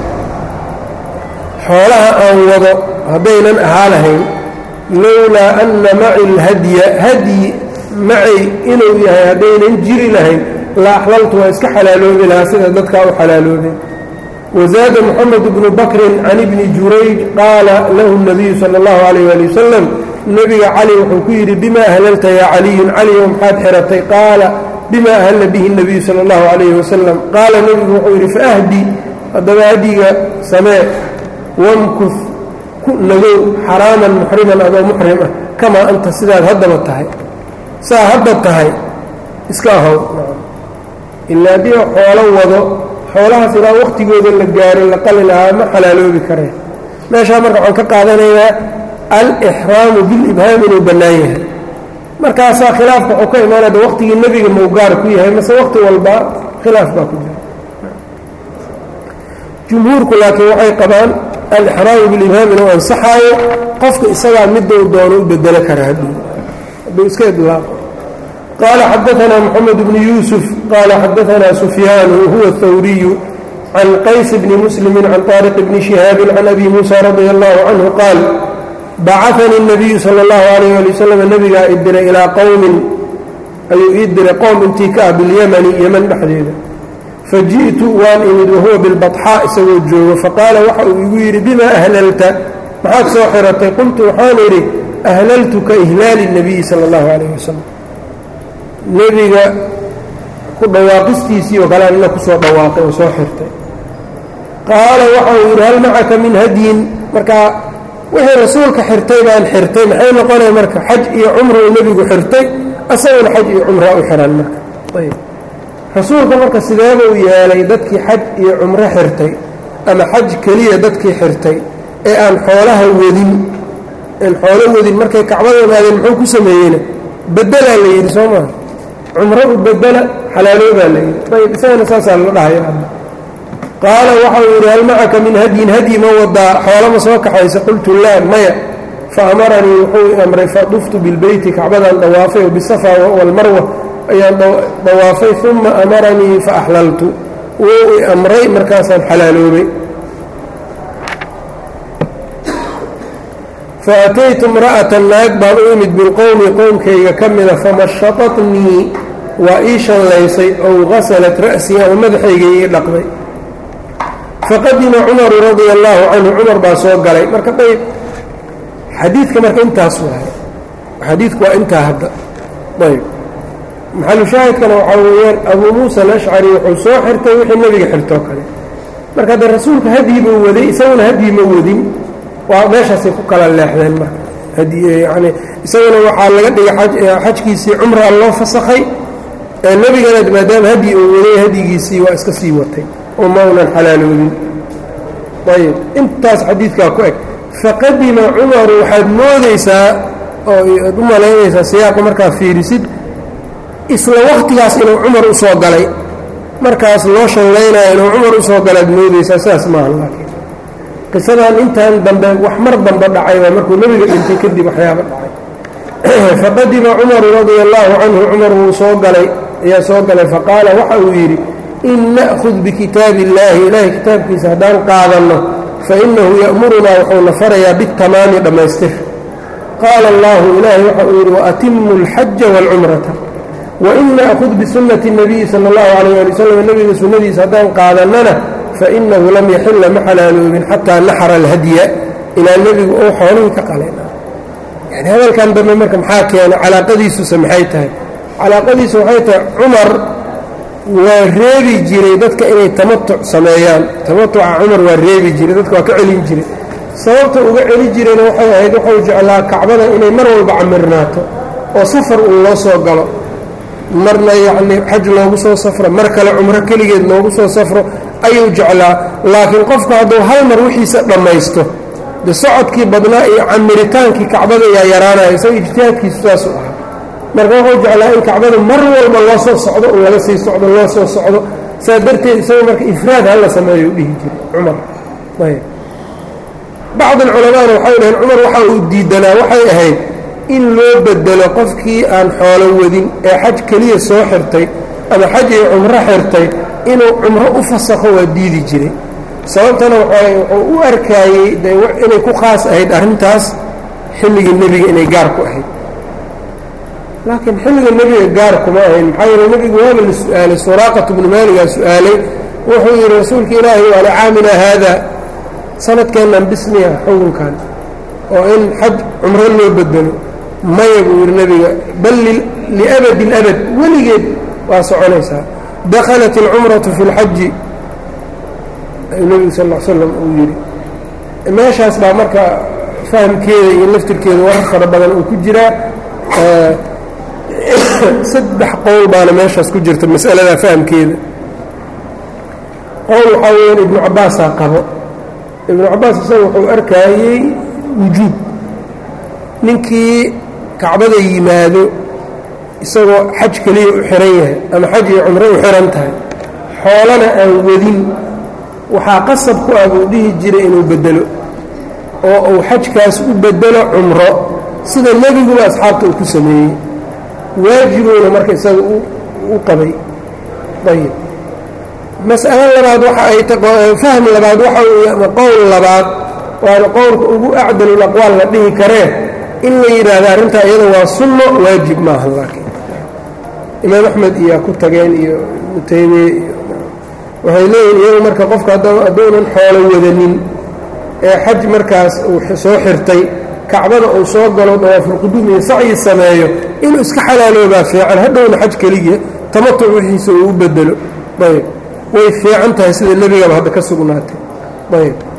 xoolaha aan wado haddaynan ahaa lahayn lowlaa ana maci اlhadya hadyi macay inuu yahay haddaynan jiri lahayn la axlaltu waa iska xalaaloobi lahaa sida dadkaa u xalaaloobeen wazaada moxamed bnu bakrin can ibni jurayj qaala lahu الnabiyu salى اllahu alayh ali wasalam nebiga cali wuxuu ku yidhi bima ahlalta yaa caliyun caliyo maxaad xiratay qaala bima ahalla bihi الnabiyu salى اllahu alayhi wasalam qaala nebigu wuxuu yidhi faahdi haddaba hadyiga samee wamkus ku nagow xaraaman muxriman adoo muxrim ah kamaa anta sidaad haddaba tahay saa hadda tahay iska ahow ilaa haddii xoolo wado xoolahaas ilaa wakhtigooda la gaaro la qali lahaa ma xalaaloobi kareen meeshaa marka waxaan ka qaadanayaa alixraamu bilibhaam inuu bannaan yahay markaasaa khilaafka wuxuu ka imaanada wakhtigii nebiga mawgaar ku yahay mase wakhti walba khilaaf baa ku jira jumhuurku laakiin waxay qabaan alixraamu bilibhaam inuu ansaxaayo qofka isagaa midou doono u bedelo kara hadduu hadduu iska idlaaqo qaala xadaanaa moxamed bnu yuusuf qaala xadaanaa sufyaanu huwa اthawriyu can qays bni muslimi can طaariq bni shihaabin can abi muusa radia allahu canhu qaal bacanii الnabiyu salى اllahu alayh ali wasalam nebigaa i diray ilaa qowmin ayuu ii diray qowm intii ka ah bilyamani yeman dhexdeeda faji'tu waan imid wahuwa bilbaxaa isagoo joogo faqaala waxa uu igu yidhi bima ahlalta maxaad soo xiratay qultu waxaan idhi ahlaltu ka ihlaali الnabiyi salى اllahu alayh wasalam nebiga ku dhawaaqistiisii oo kale anina kusoo dhawaaqay oo soo xirtay qaala waxa uu yidhi hal macaka min hadyin markaa wixii rasuulka xirtay baan xirtay maxay noqonaya marka xaj iyo cumra uu nebigu xirtay asaguna xaj iyo cumraa u xihan marka ayb rasuulka marka sideebuu yeelay dadkii xaj iyo cumro xirtay ama xaj keliya dadkii xirtay ee aan xoolaha wadin aan xoolo wadin markay kacbada imaadeen muxuu ku sameeyeyna bedelaa la yidhi soo maa cumro u bedela xalaaloobaa la yidhi ayb isagana saasaa la dhahaya qaala waxau yidhi hal macaka min hadyin hadyi ma wadaa xoolama soo kaxaysa qultu laa maya fa amaranii wuxuu amray faduftu bilbeyti kacbadaan dawaafay bisafa walmarwa ayaan dawaafay uma amaranii faaxlaltu wuu i amray markaasaan xalaaloobay faataytu imra'atan naag baan u imid bilqowmi qowmkayga ka mida famashatatnii waa ii shallaysay ow gasalat ra'sii ama madaxayga ii dhaqday faqadima cumaru radia allaahu canhu cumar baa soo galay marka ayb xadiidka marka intaas waay xadiidku waa intaa hadda ayb maxalushaahidkana waxaa weeyaan abuu muusa alashcari wuxuu soo xirtay wixii nebiga xirtoo kale marka hadda rasuulka hadyi buu waday isaguna hadyi ma wadin waa meeshaasay ku kala leexdeen marka yani isaguna waxaa laga dhigay xajkiisii cumraa loo fasakhay ee nebigana maadaama hadyi uu waday hadyigiisii waa iska sii watay oo maunan xalaaloobin ayb intaas xadiidkaa ku eg faqadima cumaru waxaad moodaysaa oo ad u malaynaysaa siyaaqa markaa fiirisid isla waktigaas inuu cumar u soo galay markaas loo shallaynayo inuu cumar u soo galaad moodaysaa sidaas maaha laakiin qisadan intan dambe wax mar dambe dhacay waa markuu nebiga dhintay kadib waxyaaba dhacay faqadima cumaru radia allaahu canhu cumar wuu soo galay ayaa soo galay faqaala waxa uu yidhi in na'khud bikitaabi illaahi ilaahay kitaabkiisa haddaan qaadanno fainahu ya'murunaa wuxuuna farayaa bitamaami dhammaystir qaala allahu ilaahay waxa uu yidhi waatimu alxaja waalcumrata wain na'khud bisunnati اnabiyi sala allahu calayh ali wasalam nebiga sunnadiisa haddaan qaadannana fainahu lam yaxilla ma xalaaloobin xataa naxara alhadya ilaa nebigu ou xoolihii ka qaleen yani hadalkan dambe marka maxaa keena calaaqadiisuse maxay tahay calaaqadiisu waxay tahay cumar waa reebi jiray dadka inay tamatuc sameeyaan tamatuca cumar waa reebi jiray dadka waa ka celin jiray sababta uga celi jirayna waxay ahayd wuxuu jeclaa kacbada inay mar walba camirnaato oo safar uu loo soo galo marna yacnii xaj loogu soo safro mar kale cumro keligeed loogu soo safro ayuu jeclaa laakiin qofku hadduu hal mar wixiisa dhammaysto de socodkii badnaa iyo camiritaankii kacbada ayaa yaraanaya isaga ijtihaadkiisu saasuu ahaa marka wuxuu jeclaa in kacbada mar walba loo soo socdo u laga sii socdo loo soo socdo saa darteed isaga marka ifraad hala sameeyo u dhihi jiray cumar ayb bacd alculamaana waxay dhaheen cumar waxa uu diidanaa waxay ahayd in loo bedelo qofkii aan xoolo wadin ee xaj keliya soo xirtay ama xaj iyo cumro xirtay inuu cumro u fasakho waa diidi jiray sababtana wuxuu u arkaayey de inay ku khaas ahayd arrintaas xilligii nebiga inay gaar ku ahayd laakiin xilliga nebiga gaar kuma ahayn maxaa yeele nebigu waaba la su-aalay suraaqat bnu maaligaa su-aalay wuxuu yidhi rasuulka ilaahi waa licaamina haada sanadkeennan bismiya xukunkan oo in xaj cumro loo bedelo maya buu yidhi nebiga bal liabadi اlabad weligeed waa soconaysaa dakhalat اlcumratu fi اlxaji ayuu nebigu sal l slam uu yidhi meeshaas baa marka fahamkeeda iyo laftirkeeda warar fara badan uu ku jiraa saddex qowl baana meeshaas ku jirta mas'alada fahamkeeda qowl waxaa weyaan ibnu cabbaasaa qabo ibnu cabbaas isaga wuxuu arkaayey wujuub ninkii kacbada yimaado isagoo xaj keliya u xihan yahay ama xaj iyo cumro u xihan tahay xoolana aan wadin waxaa qasab ku ah buu dhihi jiray inuu bedelo oo uu xajkaas u bedelo cumro sida nebiguba asxaabta uu ku sameeyey waajibuuna marka isaga u qabay ayb mas'alo labaad waxa ay fahm labaad waxa uu ama qowl labaad waana qowlka ugu acdalul aqwaal la dhihi karee in la yidhaahdo arrintaa iyada waa sunno waajib maaha laakiin imaam axmed iyaa ku tageen iyo ibnu taymiye iyo waxay leeyihin iyagu marka qofka hadduunan xoolo wadanin ee xaj markaas uu soo xirtay kacbada uu soo galo dawaafulquduum iyo sacyi sameeyo inuu iska xalaaloobaa fiican hadhowna xaj keliya tamatuc wixiisa uu u bedelo ayb way fiican tahay sida nebigaba hadda ka sugnaatay ayb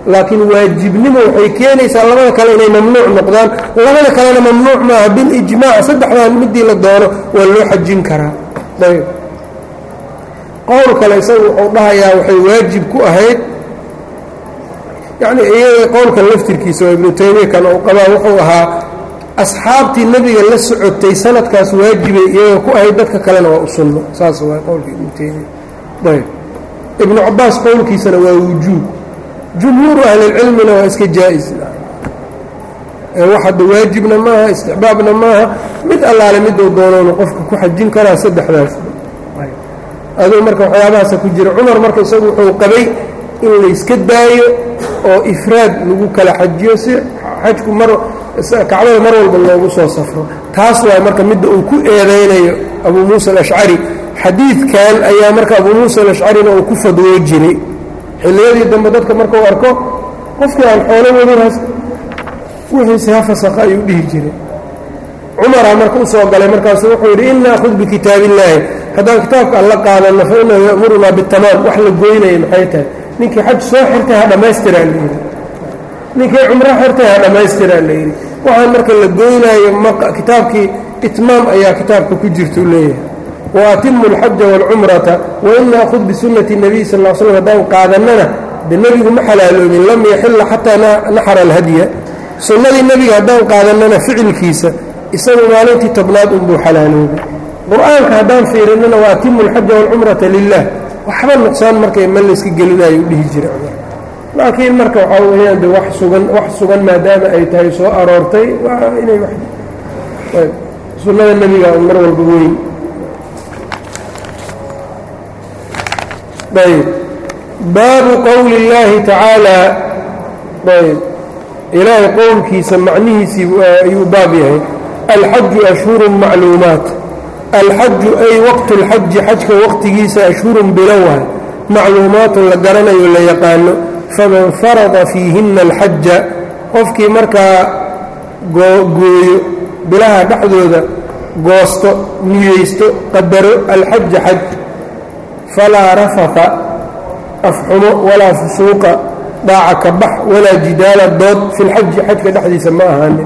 laakiin waajibnimo waxay keenaysaa labada kale inay mamnuuc noqdaan labada kalena mamnuuc maaha bilijmaac saddexdan midii la doono waa loo xajin karaa ayb qowl kale isagu wuxuu dhahayaa waxay waajib ku ahayd yacnii iyaga qowlkan laftirkiisa oo ibnu taymiya kan uu qabaa wuxuu ahaa asxaabtii nebiga la socotay sanadkaas waajibay iyaga ku ahayd dadka kalena waa u sunno saas waa qowlka ibnu taymiya ayb ibnu cabaas qowlkiisana waa wujuub jumhuuru ahlilcilmina waa iska jaa-is wax hadda waajibna maaha istixbaabna maaha mid allaale miduu doonoonu qofka ku xajin karaa saddexdaas aduu marka waxyaabahaasa ku jira cumar marka isagu wuxuu qabay in layska daayo oo ifraad lagu kala xajiyo si xajku mar kacbada mar walba loogu soo safro taas waa marka midda uu ku eedaynayo abuu muusa alashcari xadiidkan ayaa marka abuu muusa alashcarina uu ku fadwoo jiray xilliyadii dambe dadka markau arko qofkii aan xoolo wadinhaas wixiise ha fasakha ayuu dhihi jiray cumaraa marka u soo galay markaasu wuxuu yidhi in naakhud bikitaab illaahi haddaan kitaabka alla qaadanno fa inahu ya'murunaa bitamaam wax la goynaya maxay tahay ninkii xaj soo xirtay ha dhammaystiraa layidhi ninkii cumro xirtay ha dhammaystiraa layidhi waxaan marka la goynaayo kitaabkii itmaam ayaa kitaabka ku jirtuu leeyahay waatimu alxaja waalcumrata wain naakhud bisunnati nabiy sal l slm haddaan qaadannana de nebigu ma xalaaloobin lam yaxilla xataa naxara alhadya sunnadii nebiga haddaan qaadannana ficilkiisa isagu maalintii tobnaad unbuu xalaaloobay qur-aanka haddaan fiirinnana waatimu alxaja waalcumrata lilah waxba nuqsaan markay ma layska gelinayo u dhihi jira cumar laakiin marka waxaa weyaan de wax sugan wax sugan maadaama ay tahay soo aroortay waa inay sunnada nebiga mar walba weyn ayb baabu qowli اllaahi tacaalaa ayb ilaahay qowlkiisa macnihiisii ayuu baab yahay alxaju ashhuru macluumaat alxaju ay waqtu اlxaji xajka waqtigiisa ashhurun bilowaha macluumaatun la garanayo la yaqaano faman farada fiihina alxaja qofkii markaa gooyo bilaha dhexdooda goosto niyeysto qadaro alxaja xaj falaa rafaka afxumo walaa fusuuqa dhaaca ka bax walaa jidaala dood fi lxaji xajka dhexdiisa ma ahaanin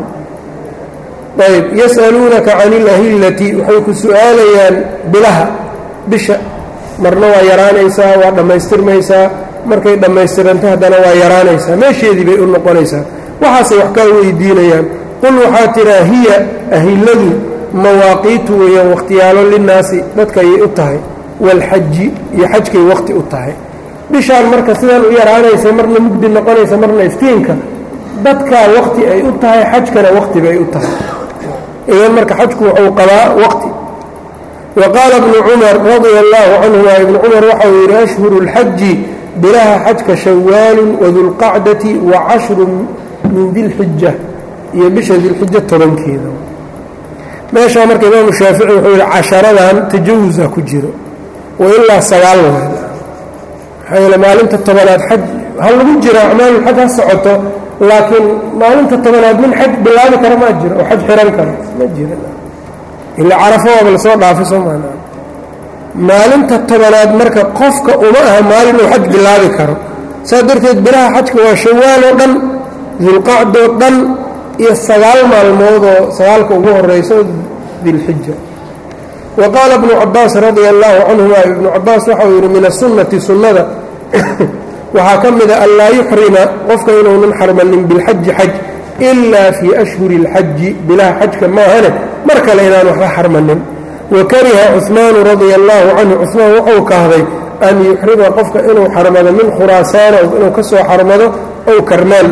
ayb yas'aluunaka can ilahillati waxay ku su'aalayaan bilaha bisha marna waa yaraanaysaa waa dhammaystirmaysaa markay dhammaystiranto haddana waa yaraanaysaa meesheedii bay u noqonaysaa waxaasay wax kaa weydiinayaan qul waxaa tiraa hiya ahilladu mawaaqiitu weeyaan wakhtiyaalo linnaasi dadka ayay u tahay walxaji iyo xajkay wakhti u tahay bishaan marka sidaan u yaraanaysa marna mugdi noqonaysa marna iftiinka dadkaa wakhti ay u tahay xajkana wakhti bay u tahay idan marka xajku wuxuu qabaa waqti wa qaala ibnu cumar radia allaahu canhuma ibnu cumar waxau yidhi ashhuru اlxaji bilaha xajka shawaalun wadulqacdati wa cashrun min dilxija iyo bisha dilxija tobankeeda meeshaa marka imaamu shaafici wuxuu yidhi casharadan tajawusa ku jiro wa ilaa sagaal waad maxaa yeele maalinta tobanaad xaj ha lagu jiro acmaalulxaj ha socoto laakiin maalinta tobanaad min xaj bilaabi kara maa jiro oo xaj xihan karo ma jiro ila carafo waaba lasoo dhaafay soo maana maalinta tobanaad marka qofka uma aha maalin uu xaj bilaabi karo saa darteed bilaha xajka waa shawaaloo dhan dulqacdoo dhan iyo sagaal maalmoodoo sagaalka ugu horeyso dilxija wa qaala ibnu cabaas radia allaahu canhuma ibnu cabaas waxau yidhi min asunnati sunnada waxaa ka mida an laa yuxrima qofka inuunan xarmanin bilxaji xaj ilaa fii ashhuri اlxaji bilaha xajka maahane mar kale inaan waxba xarmanin wa kariha cuثmaanu radia allaahu canhu cuثmaan wuxuu kahday an yuxrima qofka inuu xarmado min khuraasaana inuu ka soo xarmado ow karmaan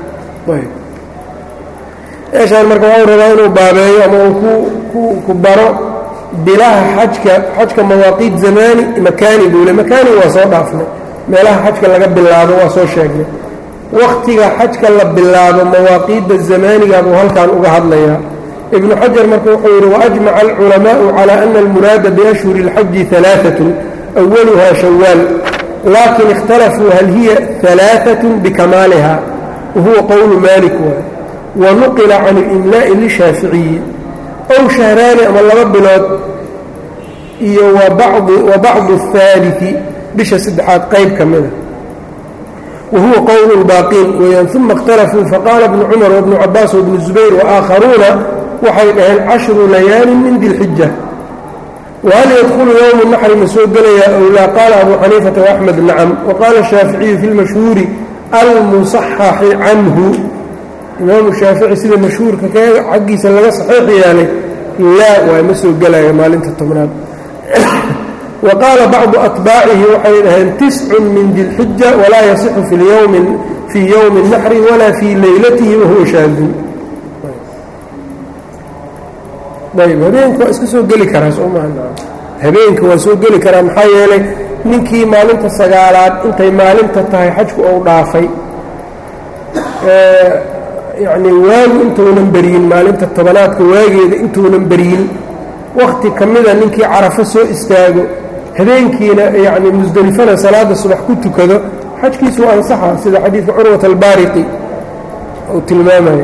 meeshaan marka waxuu rabaa inuu baabeeyo ama uu ku baro bilaha xajka xajka mawaaqiid zamaani makaani buule makaani waa soo dhaafnay meelaha xajka laga bilaabo waa soo sheegnay wakhtiga xajka la bilaabo mawaaqiidda zamaaniga buu halkan uga hadlayaa ibnu xajar marka wuxuu yidhi waajmaca alculamaa'u calaa ana almuraada biashhuri اlxaji alaaatun awaluha shawaal laakin ikhtalafuu hal hiya alaaat bikamaaliha wahuwa qowlu maalik waay wa nuqila can اlimlaa'i lishaaficiyi ow shahraani ama laba bilood iyo wa bacdu اhaalii bisha saddexaad qayb ka mida wahuwa qowl baaqiin weyaan uma اkhtalafuu faqaala bnu cumar wbnu cabaas wbnu zubayr waآakharuuna waxay dhaheen cashru layaalin min dilxija whal ydkulu ywm naxri ma soo gelayaa ow laa qaala abu xaniifata وaxmed nacam waqaala shaaficiyu fi lmashhuuri almusaxaxi canhu imaamu shaafici sida mashhuurka keega xaggiisa laga saxiix yeelay laa waa ma soo gelaya maalinta tobnaad wa qaala bacdu atbaacihi waxay dhaheen tiscun min dilxija walaa yasixu fii yowmi naxri walaa fii leylatihi wahuwa shaadun ayb habeenka waa iska soo geli karaa sooma habeenka waa soo geli karaa maxaa yeelay ninkii maalinta sagaalaad intay maalinta tahay xajku ou dhaafay yacnii waagu intuunan beryin maalinta tobanaadka waageeda intuunan beryin wakhti ka mida ninkii carafo soo istaago habeenkiina yacni musdelifana salaada subax ku tukado xajkiisu waa ansaxa sida xadiidka curwat albaariqi uu tilmaamayo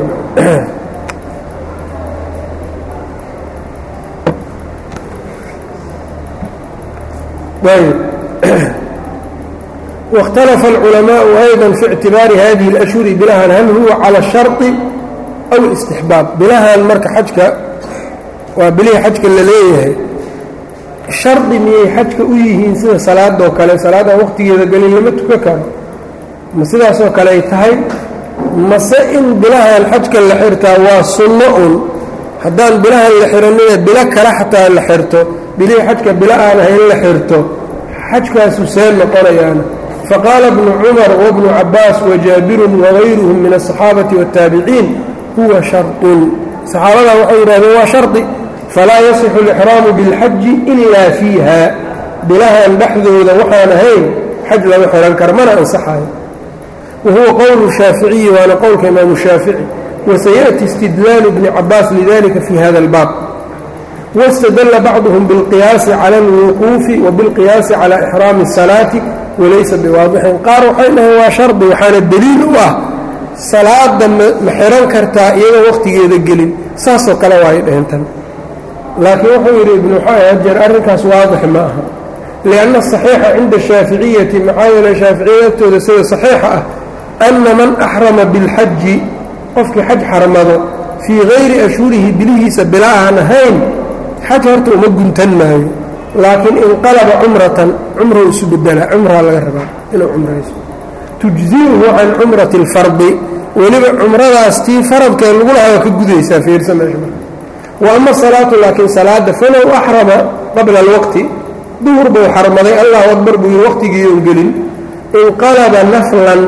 واkhtalafa الculamaaءu أyضا fi اctibaari hadihi الأshhuri bilahan hal huwa calى الsharطi aw الاstixbaab bilahan marka xajka waa bilihii xajka la leeyahay shardi miyay xajka u yihiin sida salaadoo kale salaadaan waqtigeeda gelin lama tukan karo ma sidaasoo kale ay tahay mase in bilahan xajka la xirtaa waa sunno un haddaan bilahan la xiranina bilo kale xataa la xirto bilihii xajka bilo aan ahayn la xirto xajkaasu see noqonayaana faqaala bnu cumar wabnu cabaas wajaabirun wagayruhum min aلصaxaabati wالtaabiciin huwa sharطun saxaabadaa waxay yidhahdeen waa shardi falaa yasixu اlixraamu biاlxaji ilaa fiiha bilahan dhexdooda waxaan ahayn xaj lama xihan karo mana ansaxayo wahuwa qowlu shaaficiyi waana qowlka imaamu shaafici wasayaأti istidlaalu bni cabaas lidalika fi hada اlbaab wاstadla bacduhum biاlqiyaasi cala اlwuquufi wabiاlqiyaasi cala ixraami الsalaati walaysa biwaadixin qaar waxay dhaheen waa shardi waxaana deliil u ah salaada ma xihan kartaa iyadoo wakhtigeeda gelin saasoo kale waay dhaheen tan laakiin wuxuu yidhi ibnu xajar arrinkaas waadix ma aha lianna asaxiixa cinda ashaaficiyati maxaa yeele shaaficiyada agtooda sida saxiixa ah anna man axrama biاlxaji qofkii xaj xarmado fii gayri ashhurihi bilihiisa bila aan ahayn xaj horta uma guntan maayo laakiin inqalaba cumratan cumrow isu bedelaa cumraa laga rabaa inuu cumrayso tujziuhu can cumrati اlfardi weliba cumradaas tii faradkee lagu lahaa waa ka gudaysaa fiirsa meesha marka wa ama salaatu laakiin salaadda falow axrama qabla alwaqti duhur buu xarmaday allahu akbar buu yidhi waqtigiiun gelin inqalaba naflan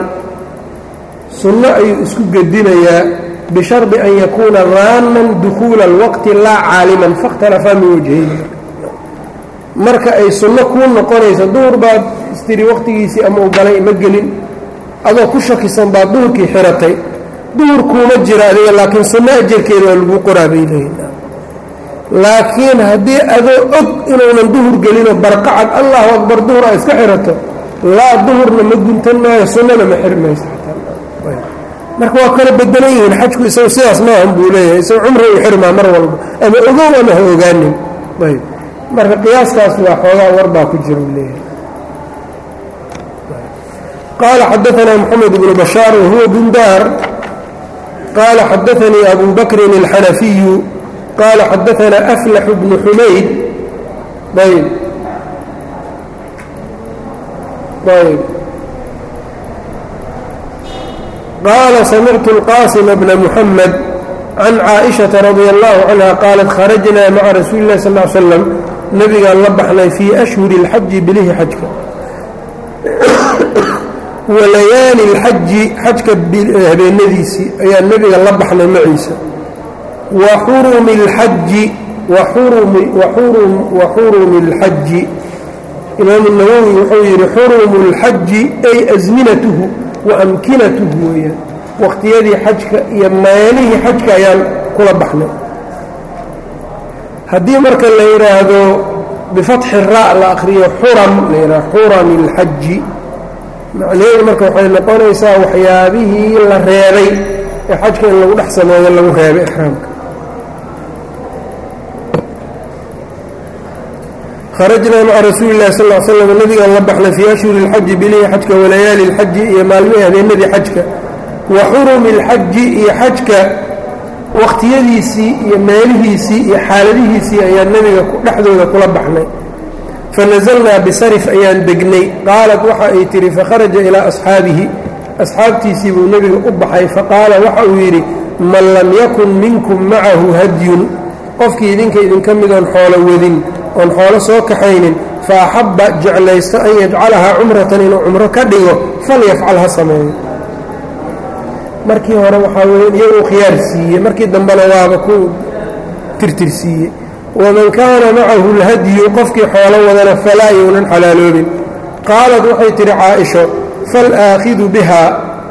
sunno ayuu isku gedinayaa bishardi an yakuuna raaman dukuula alwaqti laa caaliman faاkhtalafaa min wajhayni marka ay sunno kuu noqonayso duhur baad istiri wakhtigiisii ama u galay ma gelin adoo ku shakisan baad duhurkii xiratay duhur kuuma jira adiga laakiin sunno ajarkeeda waa lagu qoraa bay leeyihin laakiin haddii adoo og inuunan duhur gelinoo barqacad allahu akbar duhur a iska xirato laa duhurna ma guntan maayo sunnana ma xiri mayso marka waa kala bedelan yihiin xajku isagu sidaas maahan buu leeyahay isagu cumra u xirmaa mar walba ama ogow ama ha ogaanin ayb marka qiyaaskaas waa xoogaa warbaa ku jira u leeyahay qaala xadaanaa moxamed bnu bashaar wahuwa bundaar qaala xadaanii abu bakrin اlxanafiyu qaala xadaanaa aflaxu bnu xumayd ayb ayb qaala samictu اlqaasima bna muxamed can caaئiشhaةa radi allahu canha qaalat kharajnaa maca rasuuli اllahi sal ly slam nebigaan la baxnay fii ashhuri اlxaji bilihi xajka walayaali اlxaji xajka habeenadiisii ayaa nebiga la baxnay maciisa wa xurumi اlxaji wa xurumi اlxaji imaamu nawowi wuxuu yidhi xurumu اlxaji ay asminatuhu wa amkinatuhu weeyaan wakhtiyadii xajka iyo meelihii xajka ayaan kula baxnay haddii marka la yidhaahdo bifatxi ra' la akhriyo xuram la yidhahdo xurami اlxaji macnaheedu marka waxay noqonaysaa waxyaabihii la reebay ee xajka in lagu dhex sameeyo lagu reebay ixraamka kharajnaa maca rasuuli illahi sal l slam nabigaan la baxnay fii ashhuri اlxaji bilihi xajka walayaali اlxaji iyo maalmihii habeenadii xajka wa xurumi اlxaji iyo xajka wakhtiyadiisii iyo meelihiisii iyo xaaladihiisii ayaan nebiga dhexdooda kula baxnay fanazalnaa bisarif ayaan degnay qaalat waxa ay tihi fakharaja ilaa asxaabihi asxaabtiisii buu nebiga u baxay faqaala waxa uu yidhi man lam yakun minkum macahu hadyun qofkii idinka idinka midoon xoolo wadin oon xoolo soo kaxaynin fa axabba jeclaysto an yajcalahaa cumratan inuu cumro ka dhigo falyafcal ha sameeyo markii hore waxaa weeye iyaguu khiyaar siiyey markii dambena waaba ku tirtirsiiyey waman kaana macahu اlhadyu qofkii xoolo wadana falaa younan xalaaloobin qaalat waxay tidhi caaisho faalaakhidu biha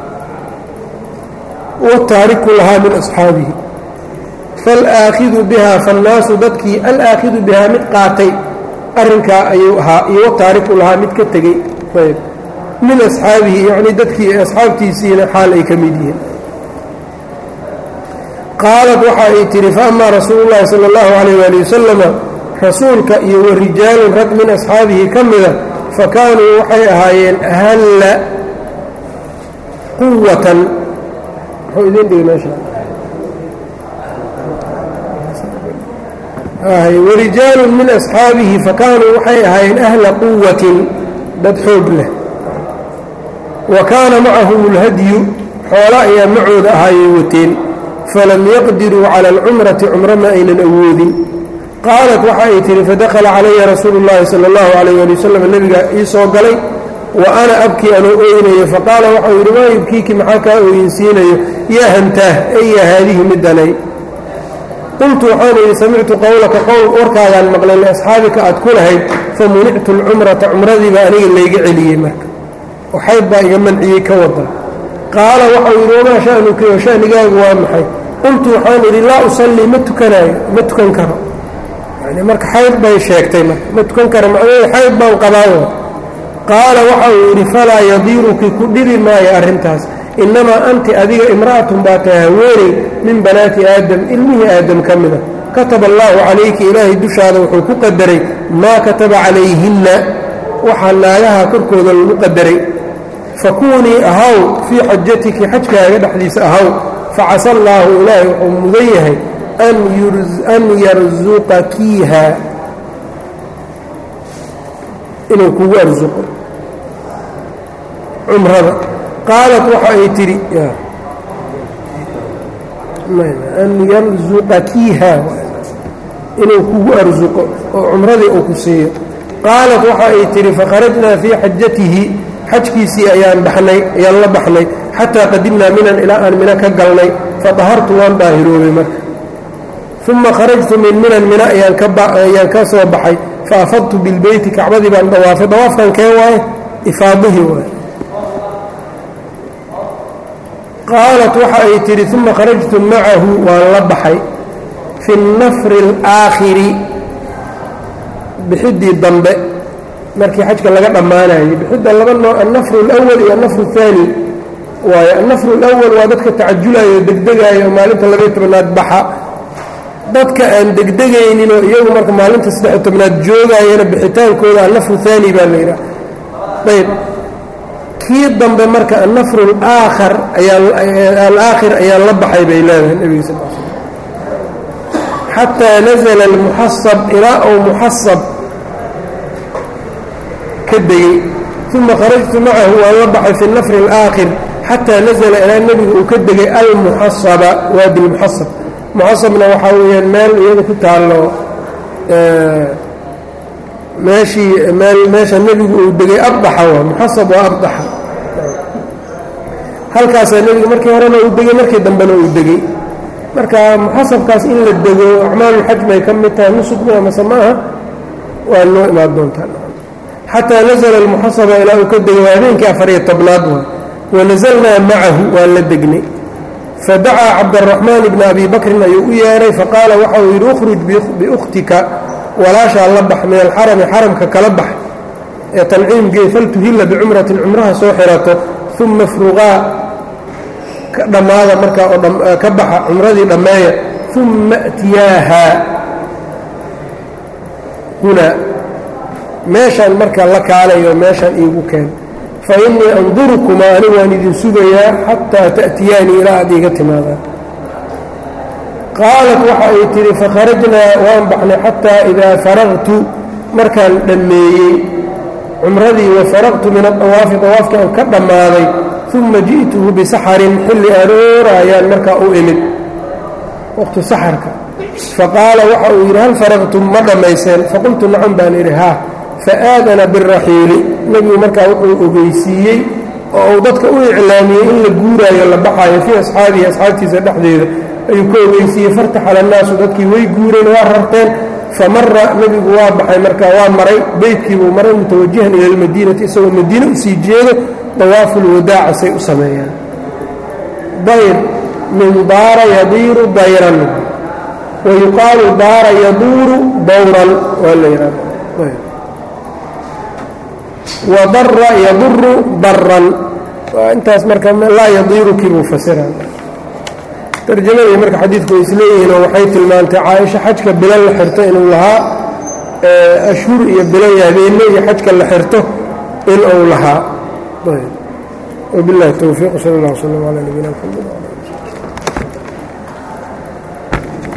wataariku lahaa min asxaabihi faalaakhidu bihaa faannaasu dadkii alaakhidu bihaa mid qaatay arrinkaa ayuu ahaa iyo wataariku lahaa mid ka tegey ayb min asxaabihi yacnii dadkii asxaabtiisiina xaal ay ka mid yihiin qaalat waxa ay tidhi faama rasuulu llahi sala allahu calayh waali wasalama rasuulka iyo wa rijaalun rag min asxaabihi ka mida fa kaanuu waxay ahaayeen ahalla quwatan muxuu idin dhigi meesha warijaalun min asxaabihi fakaanuu waxay ahaayeen ahla quwatin dad xoog leh wa kaana macahum اlhadyu xoolo ayaa macooda ahaayay wateen falam yaqdiruu cala alcumrati cumro ma aynan awoodin qaalat waxa ay tihi fadakhala calaya rasuulu اllahi salى اllahu alayh ali wasalam nebiga ii soo galay wa ana abkii anoo ooynayo faqaala waxau yidhi maa yubkiiki maxaa kaa ooyinsiinayo yaa hantaah eya haadihi midanay qultu waxaan idhi samictu qowlaka qowl warkaagaan maqlay liasxaabika aad ku lahayd famunictu alcumrata cumradiiba aniga layga celiyey marka waxayd baa iga manciyey ka wada qaala waxau yidhi wamaa sha'nuki oo sha'nigaagu waa maxay qultu waxaan idhi laa usallii ma tukanaayo ma tukan karo yani marka xayd bay sheegtay marka ma tukan karo macnaheedu xayd baan qabaayo qaala waxa uu yidhi falaa yadiiruki ku dhibi maayo arrintaas innamaa anti adiga imra'atun baa tahay haweeney min banaati aadam ilmihii aadam ka mida kataba allaahu calayki ilaahay dushaada wuxuu ku qadaray maa kataba calayhinna waxaa naagaha korkooda lagu qadaray fakuunii ahaw fii xajatiki xajkaaga dhexdiisa ahaw facasa allaahu ilaahay wuxuu mudan yahay an yarsuqakiiha inuu kugu arsuqo cumrada qaalat waxa ay tidhi an yarsuqakiiha inuu kugu arsuqo oo cumradii uu ku siiyo qaalat waxa ay tidhi fakharajnaa fii xajatihi xajkiisii ayaan baxnay ayaan la baxnay xataa qadimnaa minan ilaa aan mina ka galnay fadahartu waan daahiroobay marka uma kharajtu min minan mina ayaan ka soo baxay faafadtu bilbeyti kacbadii baan dawaafay dawaafkan kee waaye ifaadihii waaye qaalat waxa ay tidhi uma kharajtu macahu waan la baxay fi nafri اlaakhiri bixiddii dambe markii xajka laga dhammaanayay bixidda laba nooc annafru اlأwal iyo annafru الثaani waayo annafru اlأwal waa dadka tacajulayo o degdegayo oo maalinta labaiyo tobanaad baxa dadka aan degdegayninoo iyagu marka maalinta saddexiyo tobnaad joogayana bixitaankooda annafru haani baa la yidhaha ayb kii dambe marka annafru alaakhar alaakhir ayaa la baxay bay leedahay nebiga sal l slm xataa nazla almuxasab ilaa ou muxasab ka degey uma kharajtu macahu waan la baxay fi nafri alaakhir xataa nazla ilaa nebiga uu ka degay almuxasaba waadi lmuxasab muxasabna waxaa weeyaan meel iyada ku taallo meeshii meel meesha nebigu uu degay abdaxa waa muxasab waa abdaxa halkaasaa nebiga markii horena uu degey markii dambena uu degey marka muxasabkaas in la dego acmaalulxaj bay ka mid tahay nusugmi amase ma aha waa noo imaan doontaa xataa nazla almuxasaba ilaa uu ka degay waa habeenkii afariyo tobnaad waa wanazalnaa macahu waan la degnay fadacaa cabdaraxmaan bna abi bakrin ayuu u yeedhay faqaala waxa uu yidhi ukhruj biukhtika walaashaa la bax min alxarami xaramka kala bax ee tanciimgee faltuhilla bicumratin cumraha soo xirato uma fruqaa ka dhammaada markaa oo ka baxa cumradii dhammeeya uma أtiyaaha hunaa meeshaan marka la kaalayo meeshaan iigu keen fa innii andurukumaa anigu waan idin sugayaa xataa ta'tiyaanii ilaa aad iiga timaadaan qaalat waxa ay tidhi fakharajnaa waan baxnay xataa idaa faraqtu markaan dhammeeyey cumradii wa faraqtu min adawaafi dawaafkii aan ka dhammaaday uma ji'tuhu bisaxarin xilli aroora ayaan markaa u imid waqtu saxarka faqaala waxa uu yidhi hal faraqtum ma dhammayseen faqultu nacam baan idhi haa faaadana biraxiili nebigu markaa wuxuu ogeysiiyey oo uu dadka u iclaamiyey in la guuraayo la baxaayo fii asxaabihi asxaabtiisa dhexdeeda ayuu ka ogeysiiyey fartaxala annaasu dadkii way guureen waa rarteen famara nebigu waa baxay markaa waa maray beytkiibuu maray mutawajihan ila almadiinati isagoo madiine usii jeedo dawaafulwadaaca say u sameeyaan dayr min daara yadiiru dayran wa yuqaalu daara yaduuru dawran waa la yidhahda wadara yaduru daran waa intaas marka laa yadiiru kiibuu fasira tarjamadii marka xadiidku way isleeyihiin oo waxay tilmaantay caaisha xajka bilan la xirto inuu lahaa ashhur iyo bilan iyo habeenno iyo xajka la xirto in uu lahaa wabiاllahi towfiiq sal اllah wslm calى nabiyina mxamed